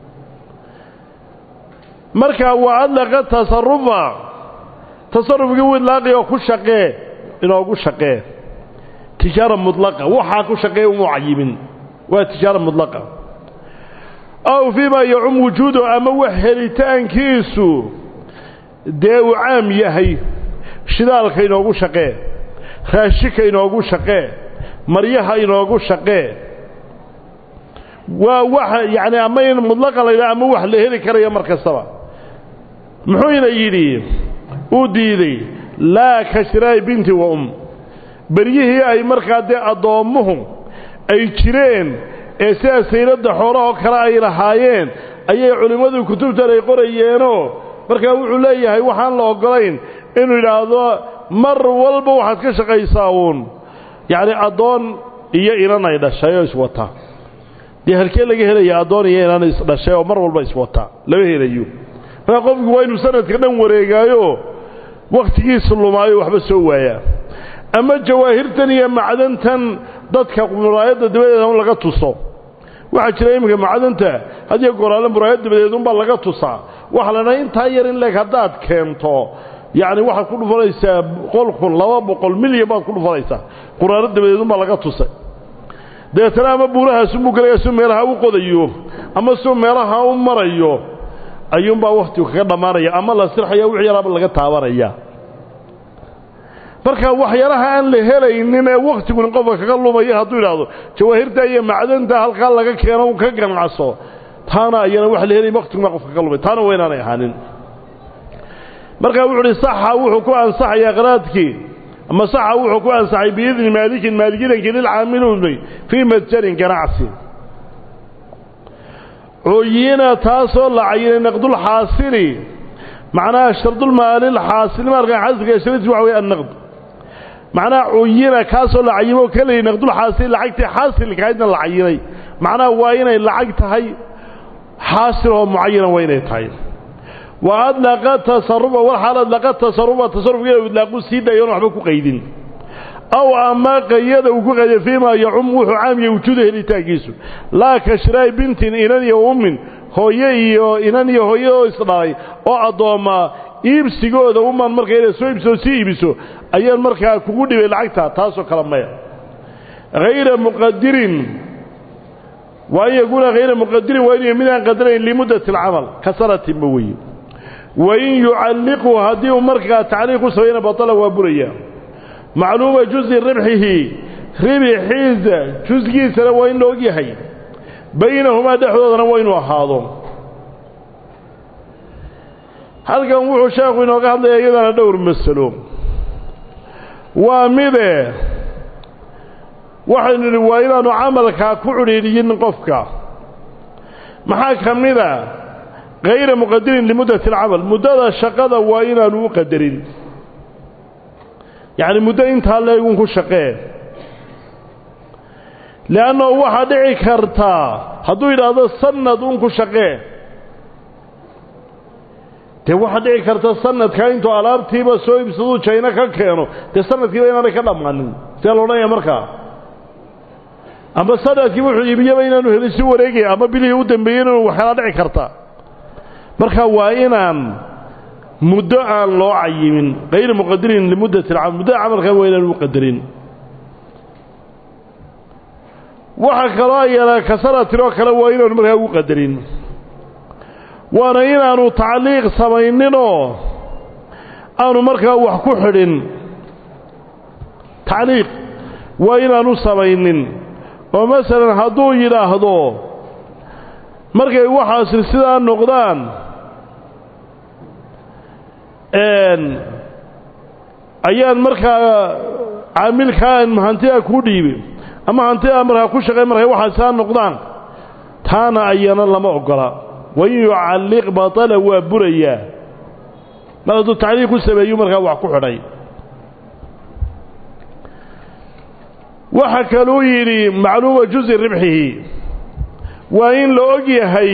markaa waa adlaqa tasarufa tasarufkii widlaaqi oo ku shaqee inoogu shaqee tijaara mudlaqa waxaa ku shaqeey umuu cayimin waa tijaara mudlaqa aw fiima yacum wujuudu ama wax helitaankiisu dee uu caam yahay shidaalka inoogu shaqee raashika inoogu shaqee maryaha inoogu shaqee waa waxa yacni ama in mudlaqa la yidhaha ama wax la heli karaya mar kastaba muxuuna yidhi uu diiday laa ka shiraa'i binti wa um beryihii ay markaa dee addoommuhu ay jireen ee sidaa sayladda xoolahoo kale ay lahaayeen ayay culimmadu kutubtan ay qorayeenoo markaa wuxuu leeyahay waxaan la oggolayn inuu yidhaahdo mar walba waxaad ka shaqaysaa uun yacni addoon iyo inan ay dhashay oo iswata dee halkee laga helaya addoon iyo inan isdhashay oo mar walba iswata lama helayo markaa qofku waa inuu sanadka dhan wareegaayo wakhtigiisa lumaayo waxba soo waayaa ama jawaahirtan iyo macdantan dadka muraayadda dabadeeda un laga tuso waxaa jira iminka macdanta hadiyo goraale muraayad dabadeed unbaa laga tusaa waxa la dhaha intaa yar in leeg haddaad keento yacni waxaad ku dhufanaysaa boqol kun laba boqol milyan baad ku dhufanaysaa quraano dabadeedunbaa laga tusay dabeetana ama buurahaasunbuu gelaya suu meelaha u qodayo ama suu meelaha u marayo ayuunbaa wakhtigu kaga dhammaanaya ama la sirxaya wixii yaraaba laga taabanaya marka waxyaalaha aan la helaynin ee wakhtiguni qofka kaga lumaya hadduu idhaahdo jawaahirta iyo macdanta halkaa laga keeno un ka ganacso taana ayana wax la helay wakhtiguna qofka kaga lumay taana waa inaanay ahaanin markaa wuxu uhi saxa wuxuu ku ansaxayaa qaraadkii ama saxa wuxuu ku ansaxay biidni maalikin maaligidankii lilcaamiluni fii madjarin ganacsi cuyina taasoo la cayinay naqdulxaasili macnaha shardulmaalilxaasil maalka xaasilka sharadiis waxa weye annaqd macnaha cuyina kaasoo la cayimo ka leeyay naqdulxaasili lacagtii xaasilkahaydna la cayinay macnaha waa inay lacag tahay xaasil oo mucayana waa inay tahay wa adlaqa tasarufa walxaal adlaqa tasarufa tasarufkeeda idlaaqu sii dayoon waxba ku qaydin aw ama qayada uu ku qayday fiimaa yacum wuxuu caamiya wujuuda helitaankiisu laa ka shiraa'i bintin inan iyo ummin hooye iyo inan iyo hooye oo isdhalay oo addoommaa iibsigooda umaan markaa inay soo iibsoo sii iibiso ayaan markaa kugu dhibay lacagta taasoo kale maya hayra muqadirin waa in yakuuna hayra muqadirin waa inu midaan qadarayn limuddati alcamal ka sanatinba weye wain yucalliqu haddii uu markaa tacliiq u sameeyana batala waa buraya macluuma juzi ribxihi ribixiisa jusgiisana waa in la og yahay baynahumaa dhexdoodana waa inuu ahaado halkan wuxuu sheekhu inooga hadlayaa iyadana dhowr masalo waa mide waxaynu nidhi waa inaanu camalkaa ku cudhiidhiyin qofka maxaa ka mida hayra muqadirin limuddati alcamal muddada shaqada waa inaanu u qadarin yacni muddo intaa leegun ku shaqee le'annahu waxaa dhici kartaa hadduu yidhaahdo sanad un ku shaqee dee waxaa dhici karta sanadkaa intuu alaabtiiba soo iibsaduu jayno ka keeno dee sanadkiiba inaanay ka dhammaanin see la odhanaya markaa ama sanadkii wuxuu iibiyaba inaanu helin si wareegaya ama bilihii u dambeeyey inuu waxyaala dhici karta marka waa inaan muddo aan loo cayimin hayra muqadirin limuddati alcamal muddada camalkaa waa inaan u qadarin waxa kaloo ayana kasaratiroo kale waa inaanu markaa ugu qadarin waana inaanu tacliiq samayninoo aanu markaa wax ku xidhin tacliiq waa inaanu samaynin oo masalan hadduu yidhaahdo markay waxaasi sidaa noqdaan ayaan markaa caamilkaan hantidaa kuu dhiibay ama hantidaa markaa ku shaqay markay waxaa sidaa noqdaan taana ayana lama ogola wain yucalliq batala waa burayaa mar hadduu tacliiq ku sameeyu markaa wax ku xidhay waxa kaluu yidhi macluuma juzi ribxihi waa in la og yahay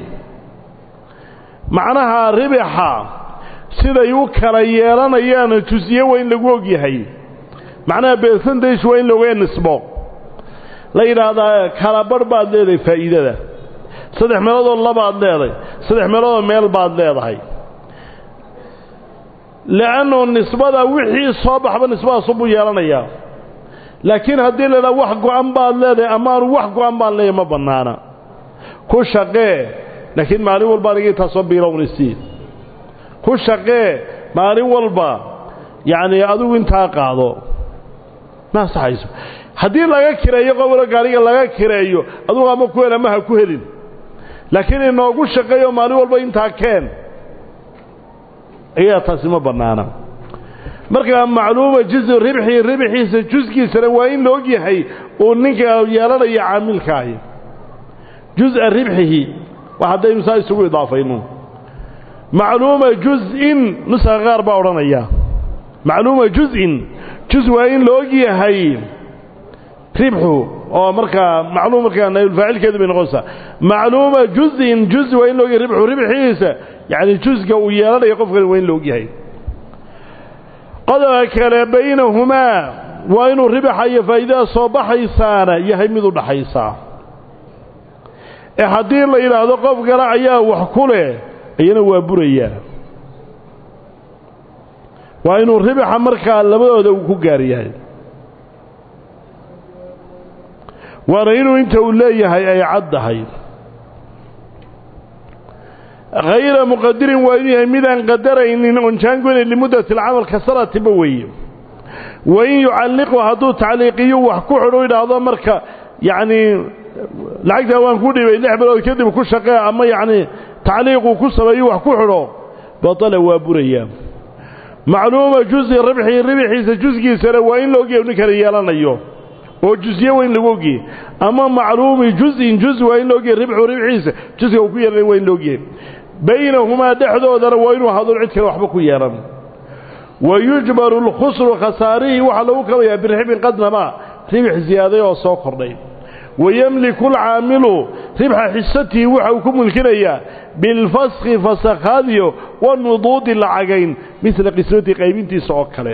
macnaha ribixa siday u kala yeelanayaan jusiye waa in lagu og yahay macnaha beersantays waa in laoga nisbo la yidhaahdaa kala barh baad leedahay faa'iidada saddex meeloodoo labaad leedahay saddex meeloodoo meel baad leedahay le'annu nisbada wixii soo baxba nisbadaasubuu yeelanayaa laakiin haddii la idhaha wax go-an baad leedahay amaanu wax go-an baan leeyahay ma bannaana ku shaqee laakiin maalin walba aniga intaasoo biilownisi ku shaqee maalin walba yacnii adigu intaa qaado ma ansaxayso haddii laga kireeyo qobolo gaariga laga kireeyo adugu ama ku hel ama ha ku helin laakiin inoogu shaqeeyo maalin walba intaa keen ayaa taasi ma bannaana markaa macluuma juzu ribxii ribxiisa jusgiisana waa in la og yahay uu ninka yeelanayo caamilkaahi juz-a ribxihi waa haddaynu saa isugu idaafayno macluuma juz-in nuska qaar baa odhanaya macluuma juz-in juz waa in la og yahay ribxu oo markaa macluum markaa naylfaacilkeedu bay noqonaysaa macluuma juz-in juz waa in la og yahay ribxu ribxiisa yacni jusga uu yeelanayo qofkan waa in la og yahay qodobka kale baynahumaa waa inuu ribaxa iyo faa'iidada soo baxaysaana yahay mid u dhaxaysaa ee haddii la yidhaahdo qof kale ayaa wax ku leh iyana waa burayaa waa inuu ribaxa markaa labadooda uu ku gaar yahay waana inuu inta uu leeyahay ay caddahay hayra muqadirin waa inuu yahay midaan qadaraynin oon jaangoynayn limuddati alcamal ka sanatiba weeye wain yucalliqu hadduu tacliiqiyo wax ku xidhu idhaahdo marka yacnii lacagtaa waan ku dhibay lix bilood kadib ku shaqee ama yacnii tacliiquu ku sameeyo wax ku xidho batala waa burayaa macluuma juzi ribxii ribxiisa jusgiisana waa in la ogyahay nin kala yeelanayo oo jusye waa in lagu ogyahay ama macluumi juzin juz waa in la ogyahay ribxu ribxiisa jusga uu ku yeelanay waa in la ogyahay baynahumaa dhexdoodana waa inuu hadoon cid kale waxba ku yeelan wa yujbaru lkhusru khasaarihii waxaa lagu kabayaa birixbin qadnamaa ribx ziyaaday oo soo kordhay wayemliku alcaamilu ribxa xisatihi waxa uu ku mulkinayaa bilfaskhi fasakhaadiyo wanuduudi lacagayn midla qismati qaybintiisa oo kale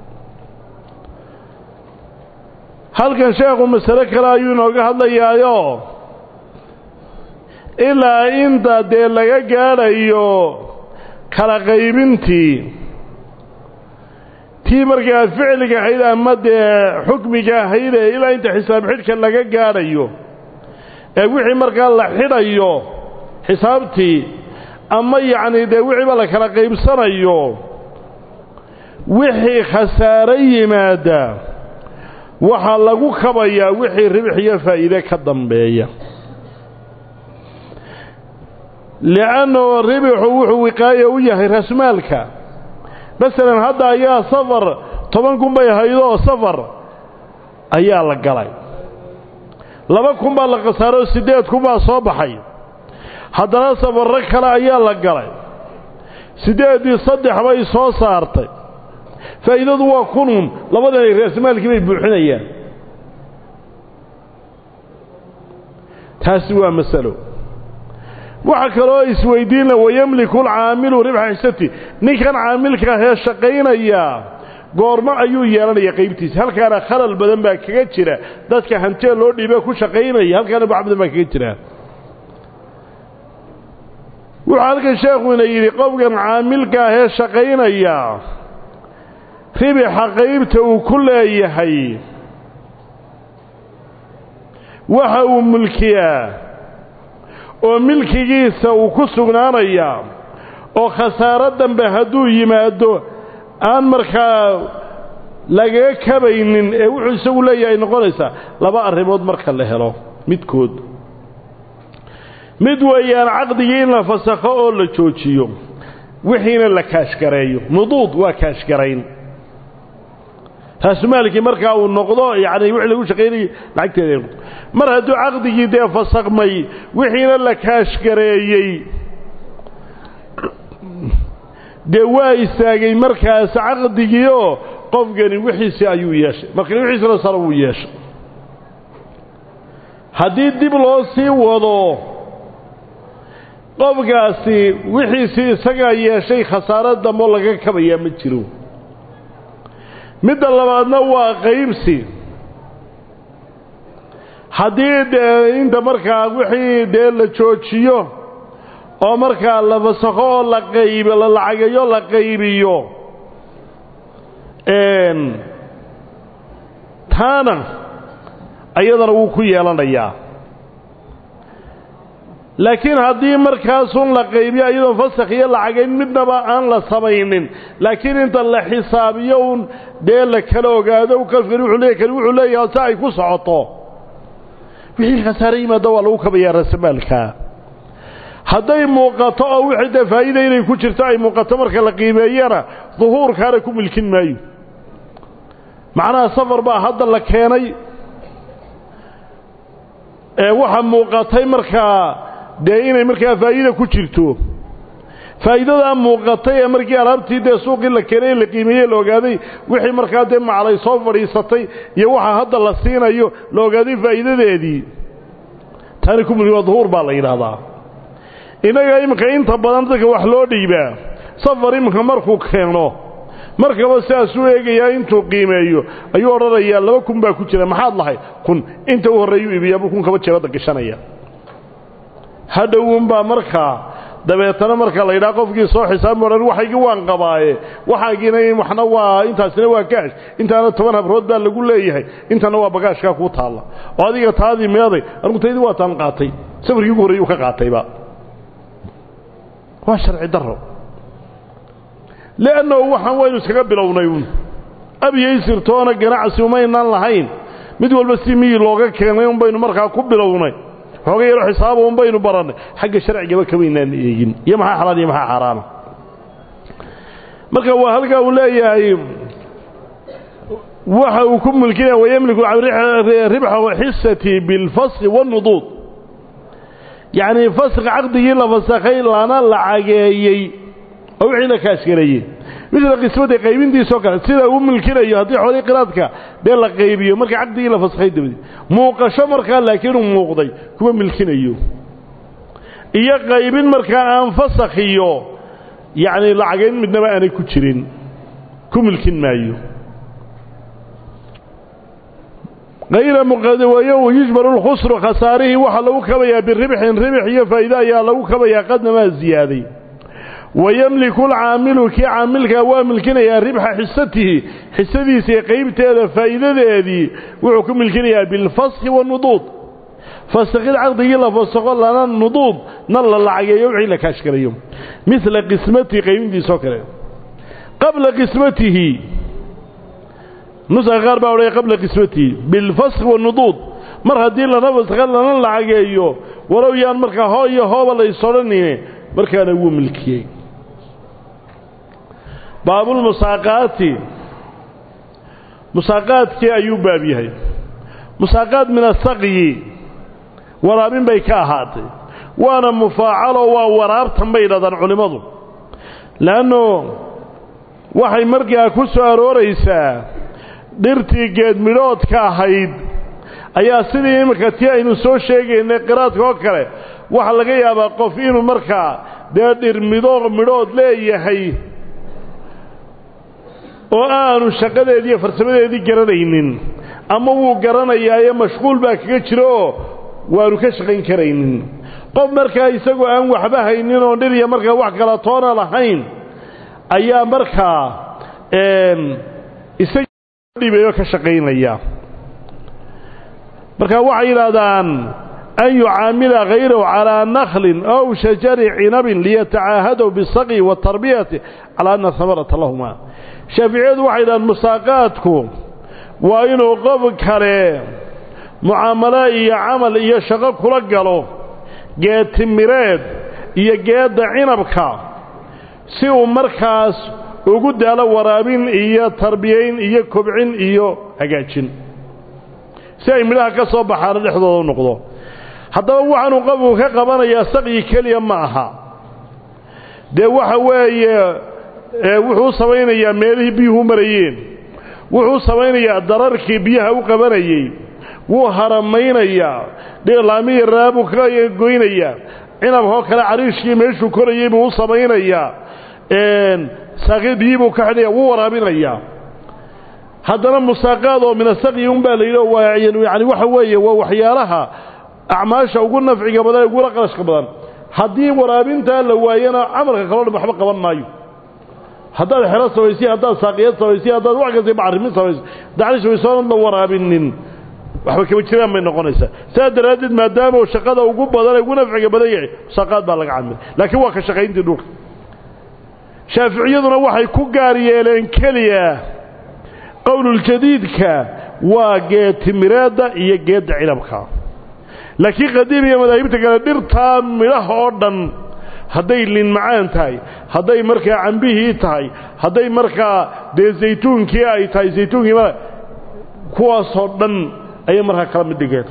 halkan sheekhu masale kale ayuu inooga hadlayaayo ilaa inta dee laga gaadhayo kala qaybintii tii markaa ficliga ahayd ama dee xukmiga ahayde ilaa inta xisaab xidhka laga gaadhayo ee wixii markaa la xidhayo xisaabtii ama yacni dee wixiiba la kala qaybsanayo wixii khasaare yimaada waxaa lagu kabayaa wixii ribix iyo faa'iide ka dambeeya li'annahu ribixu wuxuu wiqaayo u yahay rasmaalka masalan hadda ayaa safar toban kun bay haydoo safar ayaa la galay laba kun baa la khasaaroo siddeed kun baa soo baxay haddana safarro kale ayaa la galay siddeeddii saddex bay soo saartay faa'iidadu waa kunun labadanay raasmaalkii bay buuxinayaan taasi waa masalo waxaa kaloo isweydiinla wayemliku alcaamilu ribxa xisati ninkan caamilka ahee shaqaynayaa goormo ayuu yeelanaya qaybtiisa halkaana khalal badan baa kaga jira dadka hantee loo dhiibe ku shaqaynaya halkaana bax badan baa kaga jira wuxuu halkan sheekhuna yidhi qofkan caamilka ahee shaqaynaya ribixa qaybta uu ku leeyahay waxa uu mulkiyaa oo milkigiisa uu ku sugnaanayaa oo khasaaro dambe hadduu yimaado aan markaa lagaga kabaynin ee wuxuu isagu leeyahay noqonaysaa laba arrimood marka la helo midkood mid weeyaan caqdigii in la fasakho oo la joojiyo wixiina la kaashgareeyo nuduud waa kaashgarayn raasumaalkii markaa uu noqdo yacni wixii lagu shaqaynayay lacagteeda noqdo mar hadduu caqdigii dee fasakmay wixiina la kaashgareeyey dee waa istaagay markaas caqdigiioo qofkani wixiisii ayuu yeeshay markani wixiisina sare wuu yeeshay haddii dib loo sii wado qofkaasi wixiisii isagaa yeeshay khasaaro dambo laga kabayaa ma jiro midda labaadna waa qaybsi haddii dee inta markaa wixii dee la joojiyo oo markaa la fasakho oo la qayb la lacageeyo la qaybiyo taana ayadana wuu ku yeelanayaa laakiin haddii markaasun la qaybiyo iyadoon fasakh iyo lacagayn midnaba aan la samaynin laakiin inta la xisaabiyo un dee la kala ogaado kafkani wuxuu leeyahy kani wuxuu leeyahay si ay ku socoto wixii khasaare yimaado waa lagu kabayaa rasamaalkaa hadday muuqato oo wixii dee faa'iida inay ku jirto ay muuqato marka la qiimeeyana duhuurkaana ku milkin maayo macnaha safar baa hadda la keenay ee waxa muuqatay markaa dee inay markaa faa'iida ku jirto faa'iidadaa muuqatay ee markii alaabtii dee suuqii la keenay la qiimeeyey la ogaaday wixii markaa dee maclay soo fadhiisatay iyo waxa hadda la siinayo la ogaaday faa'iidadeedii taani ku milki waa duhuur baa la yidhaahdaa innaga iminka inta badan dadka wax loo dhiibaa safar iminka markuu keeno markaba sidaasuu eegayaa intuu qiimeeyo ayuu odhanayaa laba kun baa ku jira maxaad lahay kun inta u horreeyuu iibiyaabuu kun kaba jeebadda gashanaya hadhowunbaa markaa dabeetana marka la yidhaha qofkii soo xisaabmi odhan waxaygii waan qabaaye waxaagiina waxna waa intaasina waa kaash intaana toban habrood baa lagu leeyahay intana waa bagaashkaa kuu taalla oo adiga taadii meeday anigu taydii waa taan qaatay safarkii ugu horreyuu ka qaatayba waa sharci daro liannahu waxaan waynu iskaga bilownay uun abyaysirtoona ganacsi umaynaan lahayn mid walba si miyi looga keenay un baynu markaa ku bilownay xooga yaro xisaaba un baynu barannay xagga sharcigaba kamaynaan eegin iyo maxaa xalaal iyo maxaa xaaraana marka waa halkaa uu leeyahay waxa uu ku mulkinaya wayamliku ribxa xisati bilfasqi wanuduud yacnii fasq caqdigii la fasakhay lana lacageeyey oo wixii la kaashgareeyey midla qismadii qaybintiisoo kale sida uu milkinayo haddii xoolii qiraadka dee la qaybiyo marka caqdigii la faskhay dabadi muuqasho markaa laakiin uu muuqday kuma milkinayo iyo qaybin markaa aan fasakhiyo yacni lacagayn midnaba aanay ku jirin ku milkin maayo hayra muqadawayo yujbaru lkhusru khasaarihii waxaa lagu kabayaa biribxin ribx iyo faa'iide ayaa lagu kabayaa qadnamaa ziyaaday wayamliku lcaamilu kii caamilkaa waa milkinayaa ribxa xisatihi xisadiisa iyo qaybteeda faa'iidadeedii wuxuu ku milkinayaa bilfaski wanuduud fasakid caqdigii la fasaqo lana nuduud na la lacageeyo wixii la kaashgalayo midla qismatihi qaybintiisoo kale qabla qismatihi nuska qaar baa odhaya qabla qismatihi bilfaski wanuduud mar haddii lana fasaqo lana lacageeyo walow yaan markaa hoo iyo hooba la isodhanine markaana wuu milkiyey baabulmusaaqaati musaaqaadkii ayuu baab yahay musaaqaad min asaqyi waraabin bay ka ahaatay waana mufaacaloo waa waraabtan bay yidhahdaan culimmadu leannu waxay markaa ku soo arooraysaa dhirtii geedmidhoodka ahayd ayaa sidii iminka tii aynu soo sheegaynay qiraadka oo kale waxaa laga yaabaa qof inuu markaa dee dhir midho midhood leeyahay oo aanu shaqadeedii iyo farsamadeedii garanaynin ama wuu garanayaayo mashquul baa kaga jiro oo waanu ka shaqayn karaynin qof markaa isagoo aan waxba haynin oo dhir iyo markaa wax kala toona lahayn ayaa markaa isagdhibayo ka shaqaynaya marka waxay yidhaahdaan an yucaamila hayrahu calىa naklin ow shajari cinabin liyatacaahadaw bisaqyi waatarbiyati calaa ana hamarata lahuma shaaficiyadu waxay yidhahdaan musaaqaadku waa inuu qof kale mucaamalo iyo camal iyo shaqo kula galo geed timireed iyo geedda cinabka si uu markaas ugu daalo waraabin iyo tarbiyayn iyo kobcin iyo hagaajin si ay midhaha ka soo baxaana dhexdooda u noqdo haddaba waxaanuu qofku ka qabanayaa saqyi keliya ma aha dee waxa weeye wuxuu samaynayaa meelihii biyuhu marayeen wuxuu samaynayaa dararkii biyaha u qabanayey wuu haramaynayaa laamihi raabuu ka goynayaa cinabkoo kale cariishkii meeshuu korayey buu u samaynayaa saaqii biyii buu ka xidhaya wuu waraabinayaa haddana musaaqaad oo min asaqyi un baa la yidhi waa yani waxa weeye waa waxyaalaha acmaasha ugu nafciga badan ee ugula qarashka badan haddii waraabintaa la waayana camalka kaloo dhan waxba qaban maayo haddaad xero samaysay haddaad saaqiyad samaysay haddaad wax kasta bacrimin samaysay dacli shabaysoonad la waraabinin waxba kama jiraan bay noqonaysaa sidaa daraaddeed maadaama uu shaqada ugu badan ee ugu nafciga badan yahay musaaqaad baa laga camilay laakiin waa ka shaqayntii dhulka shaaficiyaduna waxay ku gaar yeeleen keliya qowluljadiidka waa geed timireedda iyo geedda cinabka laakiin qadiim iyo madaahibta kale dhirtaa midhaha oo dhan hadday lin macaan tahay hadday markaa cambihii tahay hadday markaa dee zaytuunkii ay tahay zaytuunkii ma kuwaasoo dhan ayay markaa kala mid dhigeen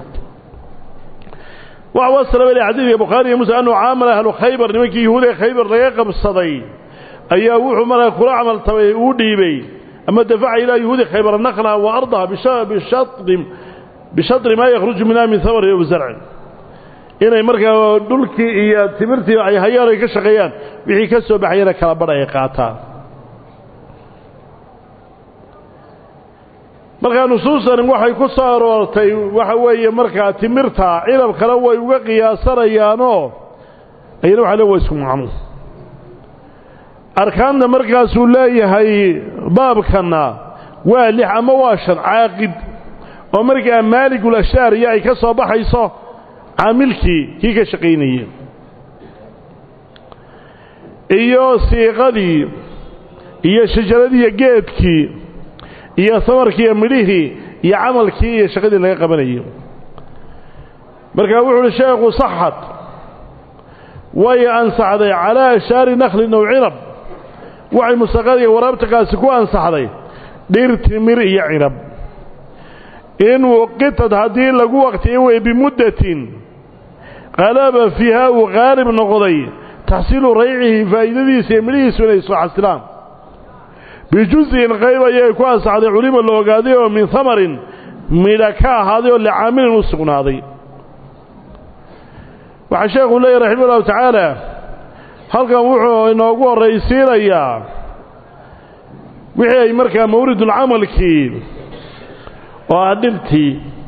waxa wasalaba ilay xadiidka bukhaari iyo muslim anuu caamala ahlu khaybar nimankii yahuud ee khaybar laga qabsaday ayaa wuxuu markaa kula camal tabay uu dhiibay ama dafaca ilaa yahuudi khaybar naqlaha wa ardaha bishatri bishadri maa yakhruju minha min hamari o zarcin inay markaa dhulkii iyo timirtii ay hayaan ay ka shaqeeyaan wixii ka soo baxayana kala badh ay qaataan markaa nusuustani waxay ku soo aroortay waxa weeye markaa timirta cinab kale way uga qiyaasanayaanoo ayana waxa le waa isku macno arkaanta markaasuu leeyahay baabkanna waa lix ama waa shan caaqid oo markaa maaligul ashaariya ay ka soo baxayso caamilkii kii ka shaqaynayey iyo siiqadii iyo shajaradiiyo geedkii iyo samarkii iyo midhihii iyo camalkii iyo shaqadii laga qabanayay markaa wuxu uhi sheekhu saxad way ansaxday calaa ashaari nakhlin ow cinab waxay musaqadiga waraabtakaasi ku ansaxday dhir timir iyo cinab in wuqitad haddii lagu waqtiyo wey bimuddatin qalaba fiiha uu qaalib noqday taxsiilu raycihi faa'iidadiisa iyo midhihiisu inay soo xasilaan bijuز'in qayb ayay ku ansaxday culimo la ogaaday oo min hamarin midha ka ahaaday oo licaamilin u sugnaaday waxaa sheekhu leeyahy raxima ullahu tacaala halkan wuxuu inoogu horraysiinayaa wixii ay markaa mawridulcamalkii oo ah dhirtii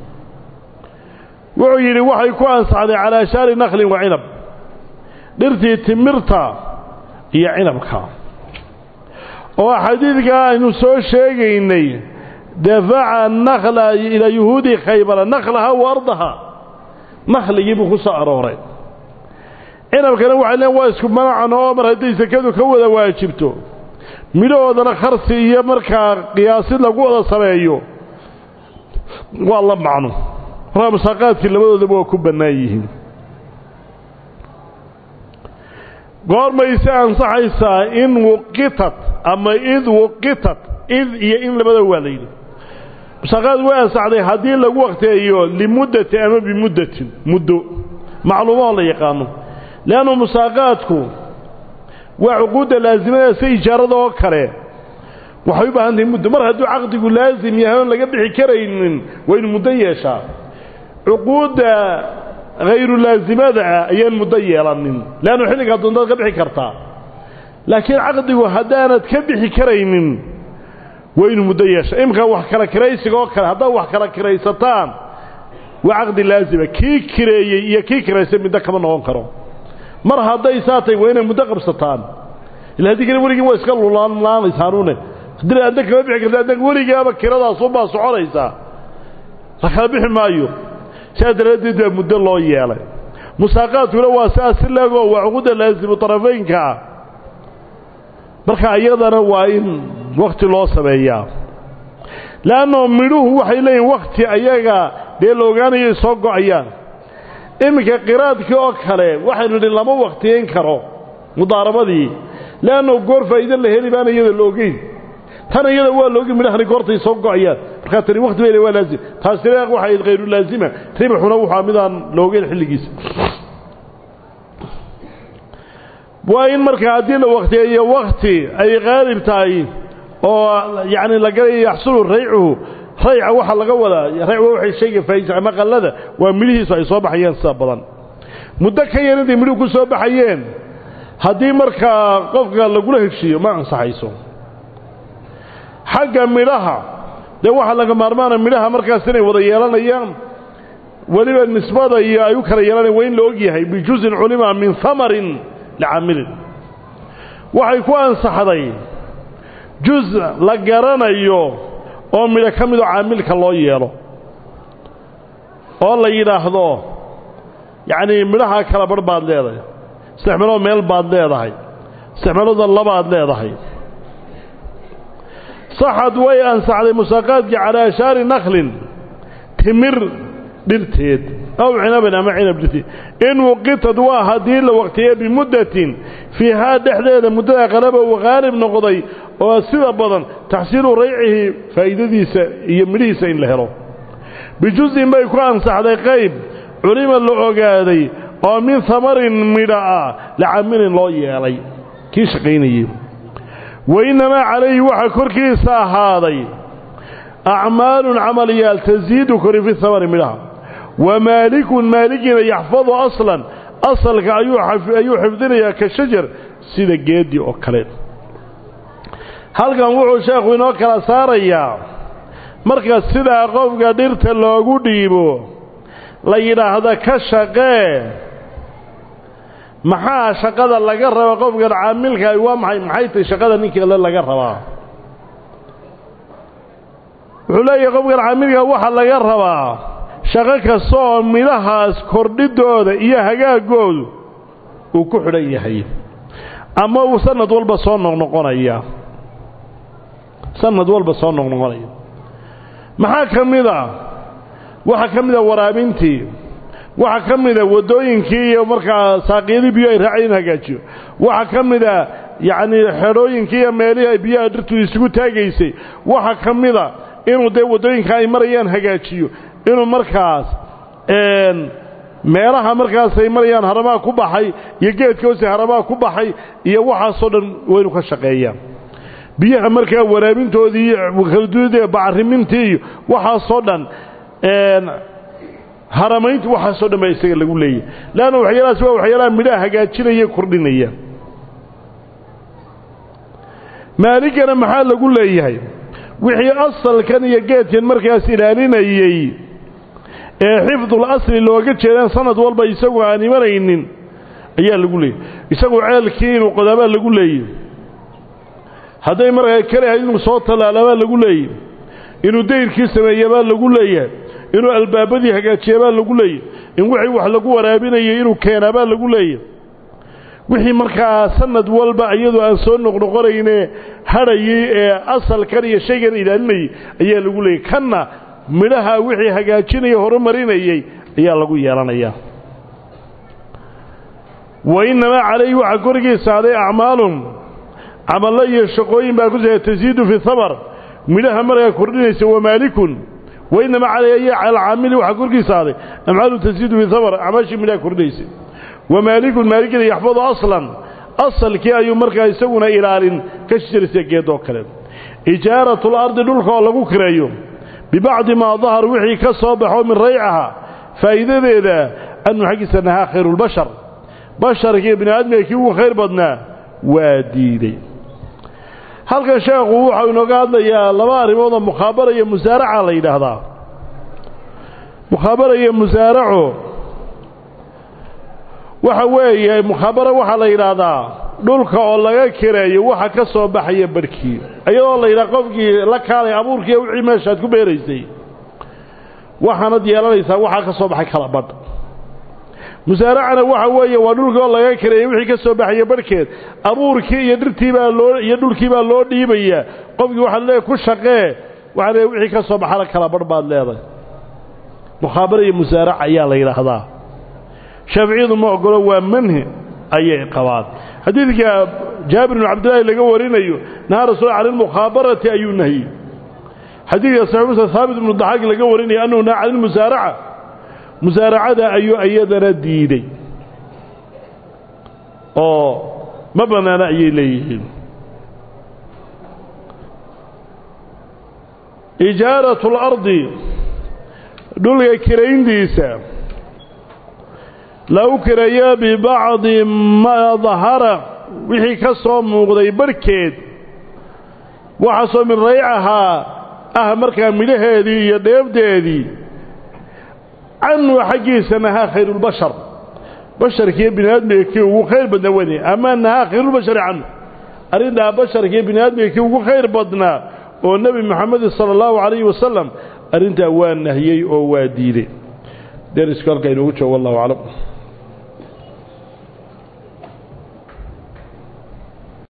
wuxuu yidhi waxay ku ansaxday calaa shaari nakhlin wa cinab dhirtii timirta iyo cinabka oo xadiidkaa aynu soo sheegaynay dafaca nakhla ilaa yuhuudi khaybara nakhlaha wa ardaha nakhligii buu ku soo arooray cinabkana waxay leen waa isku manacan oo mar hadday sakadu ka wada waajibto midhahoodana kharsi iyo markaa qiyaasid lagu wada sameeyo waa la macno markaa musaaqaadkii labadoodaba waa ku bannaan yihiin goormayse ansaxaysaa in wuqitat ama id wuqitat id iyo in labada waa la yidhi musaaqaad way ansaxday haddii lagu waqteeyo limuddati ama bimuddatin muddo macluumaho la yaqaano leannu musaaqaadku waa cuquudda laasimada si ijaarada oo kale waxay u baahan tahay muddo mar hadduu caqdigu laasim yahay oon laga bixi karaynin waa inu muddo yeeshaa cuquudda hayru laasimada ah ayaan muddo yeelanin leannu xilligaa doontaad ka bixi kartaa laakiin caqdigu haddaanad ka bixi karaynin waa inu muddo yeesha imika wax kala kiraysiga oo kale haddaad wax kala kiraysataan waa caqdi laasima kii kireeyey iyo kii kiraysay middo kama noqon karo mar hadday saa tahay waa inay muddo qabsataan ila haddii kale weligii waa iska lulaanlaanaysaanuune haddii adna kama bixi karta adna weligaaba kiradaasuunbaa soconaysaa la kala bixi maayo sidaa daraaddeed baa muddo loo yeelay musaaqaadkuna waa siaas si leego waa cuquudda laasimu tarafaynka ah marka iyadana waa in wakti loo sameeyaa leanno midhuhu waxay leeyihin wakti ayaga dee la ogaanayo soo go-ayaan iminka qiraadkii oo kale waxaynu nidhi lama waktiyeyn karo mudaarabadii leanno goor faa'iide la heli baana iyada la ogeyn tan iyada waa la ogeyn midhahani goortay soo go-ayaan markaa tani wakti bay le waa laazim taasina waxay hayru laazima ribaxuna wuxua midaan la ogeyn xilligiisa waa in markaa haddii la waktiyeeyo wakti ay qaalib tahay oo yacni la galayo yaxsulu raycuhu rayca waxaa laga wadaa rayc waa waxay shayga faaiisa ama qallada waa midhihiisu ay soo baxayeen sida badan muddo ka yar intay midhuhu ku soo baxayeen haddii markaa qofka lagula heshiiyo ma ansaxayso xagga midhaha dee waxaa laga maarmaana midhaha markaas inay wada yeelanayaan weliba nisbada iyo ay u kala yeelanayan waa in la og yahay bijuzin culima min hamarin licaamilin waxay ku ansaxday juz la garanayo oo midho ka midoo caamilka loo yeelo oo la yidhaahdo yacnii midhaha kala barh baad leedahay saddex meelood meel baad leedahay saddex meelooda labaad leedahay saxad way ansaxday musaaqaadkii calaa ashaari nakhlin timir dhirteed aw cinabin ama cinab dhirteed in wuqitad waa haddii la waqtiye bimuddatin fiihaa dhexdeeda muddada qalaba uu qaalib noqday oo sida badan taxsiilu raycihi faa'iidadiisa iyo midhihiisa in la helo bijuzin bay ku ansaxday qayb culima la ogaaday oo min hamarin midha ah lacamilin loo yeelay kii shaqaynayey wainnamaa calayhi waxaa korkiisa ahaaday acmaalun camaliyaal tasiidu kori fi hamari midhaha wa maalikun maaligina yaxfadu aslan asalka ayuu xifdinayaa ka shajar sida geeddi oo kale halkan wuxuu sheekhu inoo kala saarayaa marka sidaa qofka dhirta loogu dhiibo la yidhaahda ka shaqee maxaa shaqada laga raba qofkan caamilkaah waa maxay maxay tahy shaqada ninkii alle laga rabaa wuxuu leeyahay qofkan caamilkaa waxaa laga rabaa shaqo kasta oo midhahaas kordhidooda iyo hagaagoodu uu ku xidhan yahay ama uu sanad walba soo noqnoqonaya sanad walba soo noqnoqonaya maxaa ka mid a waxaa ka mid a waraabintii waxaa ka mid a waddooyinkii iyo markaa saaqiyadii biyo ay raacay in hagaajiyo waxaa ka mid a yacnii xedhooyinkii iyo meelihii ay biyaha dhirtu isugu taagaysay waxaa ka mid a inuu dee waddooyinka ay marayaan hagaajiyo inuu markaas meelaha markaas ay marayaan haramaa ku baxay iyo geedka hoose haramaa ku baxay iyo waxaasoo dhan waa inuu ka shaqeeyaa biyaha markaa waraabintoodii iyo kaladuudee bacarimintii iyo waxaasoo dhan haramaynti waxaasoo dhan baa isaga lagu leeyahy leanna waxyaalahaas waa waxyaalaha midhaha hagaajinaya kordhinaya maaligana maxaa lagu leeyahay wixii asalkan iyo geedkan markaas ilaalinayey ee xifdul asli looga jeedaan sanad walba isagu aan imanaynin ayaa lagu leeyahy isagu ceelkii inuu qodaabaa lagu leeyahy hadday markaa kalehayd inuu soo tallaalaabaa lagu leeyahy inuu dayrkii sameeyabaa lagu leeyahay inuu albaabadii hagaajiyabaa lagu leeyahy in wixii wax lagu waraabinayay inuu keenaabaa lagu leeyahy wixii markaa sanad walba iyadoo aan soo noqnoqonayne hadhayay ee asalkan iyo shaygan ilaalinayay ayaa lagu leeyahy kanna midhaha wixii hagaajinaya horumarinayay ayaa lagu yeelanayaa wa innamaa calayhi waxaa korigiisa aday acmaalun camallo iyo shaqooyin baa ku jira tasiidu fi habar midhaha markaa kordhinaysa wamaalikun wa innamaa calayhi alcaamili waxaa korkiisa aday amcaalun tasiidu fi habar acmaashii midhaha kordhinaysa wamaalikun maaligina yaxfadu aslan asalkii ayuu markaa isaguna ilaalin ka shirisa geedoo kale ijaaratu lardi dhulka oo lagu kireeyo bibacdi maa dahar wixii ka soo baxo min raycaha faa'iidadeeda annu xaggiisa nahaa khayruulbashar basharkii bini aadmiga kii ugu khayr badnaa waa diiday halkan sheekhu waxau inooga hadlayaa laba arrimood oo mukhaabara iyo musaaraca la yidhaahdaa mukhaabara iyo musaaraco waxa weeye mukhaabara waxaa la yidhaahdaa dhulka oo laga kireeyo waxa ka soo baxaya barhkii iyadoo la yidhaha qofkii la kaalay abuurkiiyo wixii meeshaad ku beeraysay waxaanad yeelanaysaa waxaa ka soo baxay kala badh musaaracana waxa weeye waa dhulkii oo laga kireeyey wixii ka soo baxaya barhkeed abuurkii iyo dhirtii baa loo iyo dhulkii baa loo dhiibayaa qofkii waxaad leedahay ku shaqee waxaa leedahay wixii ka soo baxana kala badh baad leedahay mukhaabara iyo musaaraca ayaa la yidhaahdaa shaaficiyadu ma ogolo waa manhi ayay qabaan xadiidka jaabir bnu cabdillaahi laga warinayo nahaa rasuul cani lmukhaabarati ayuu nahiyey xadiidka saxiix muslim haabit ibnu daxaaq laga warinayo annahu nahaa cani lmusaaraca musaaracada ayuu iyadana diiday oo ma bannaana ayay leeyihiin ijaaratu اlardi dhulka kirayntiisa lagu kireeyo bibacdi maa dahara wixii ka soo muuqday barhkeed waxaasoo min raycahaa ah markaa midhaheedii iyo dheebdeedii canhu xaggiisa nahaa khayruulbashar basharkiiyo bini aadmiga kii ugu khayr badnaa wene ama nahaa khayruulbashari canhu arrintaa basharkiiyo bini aadmiga kii ugu khayr badnaa oo nebi moxamedi sala allahu calayhi wasalam arrintaa waa nahiyey oo waa diiday derisku halkaa inoogu joogo wallahu aclam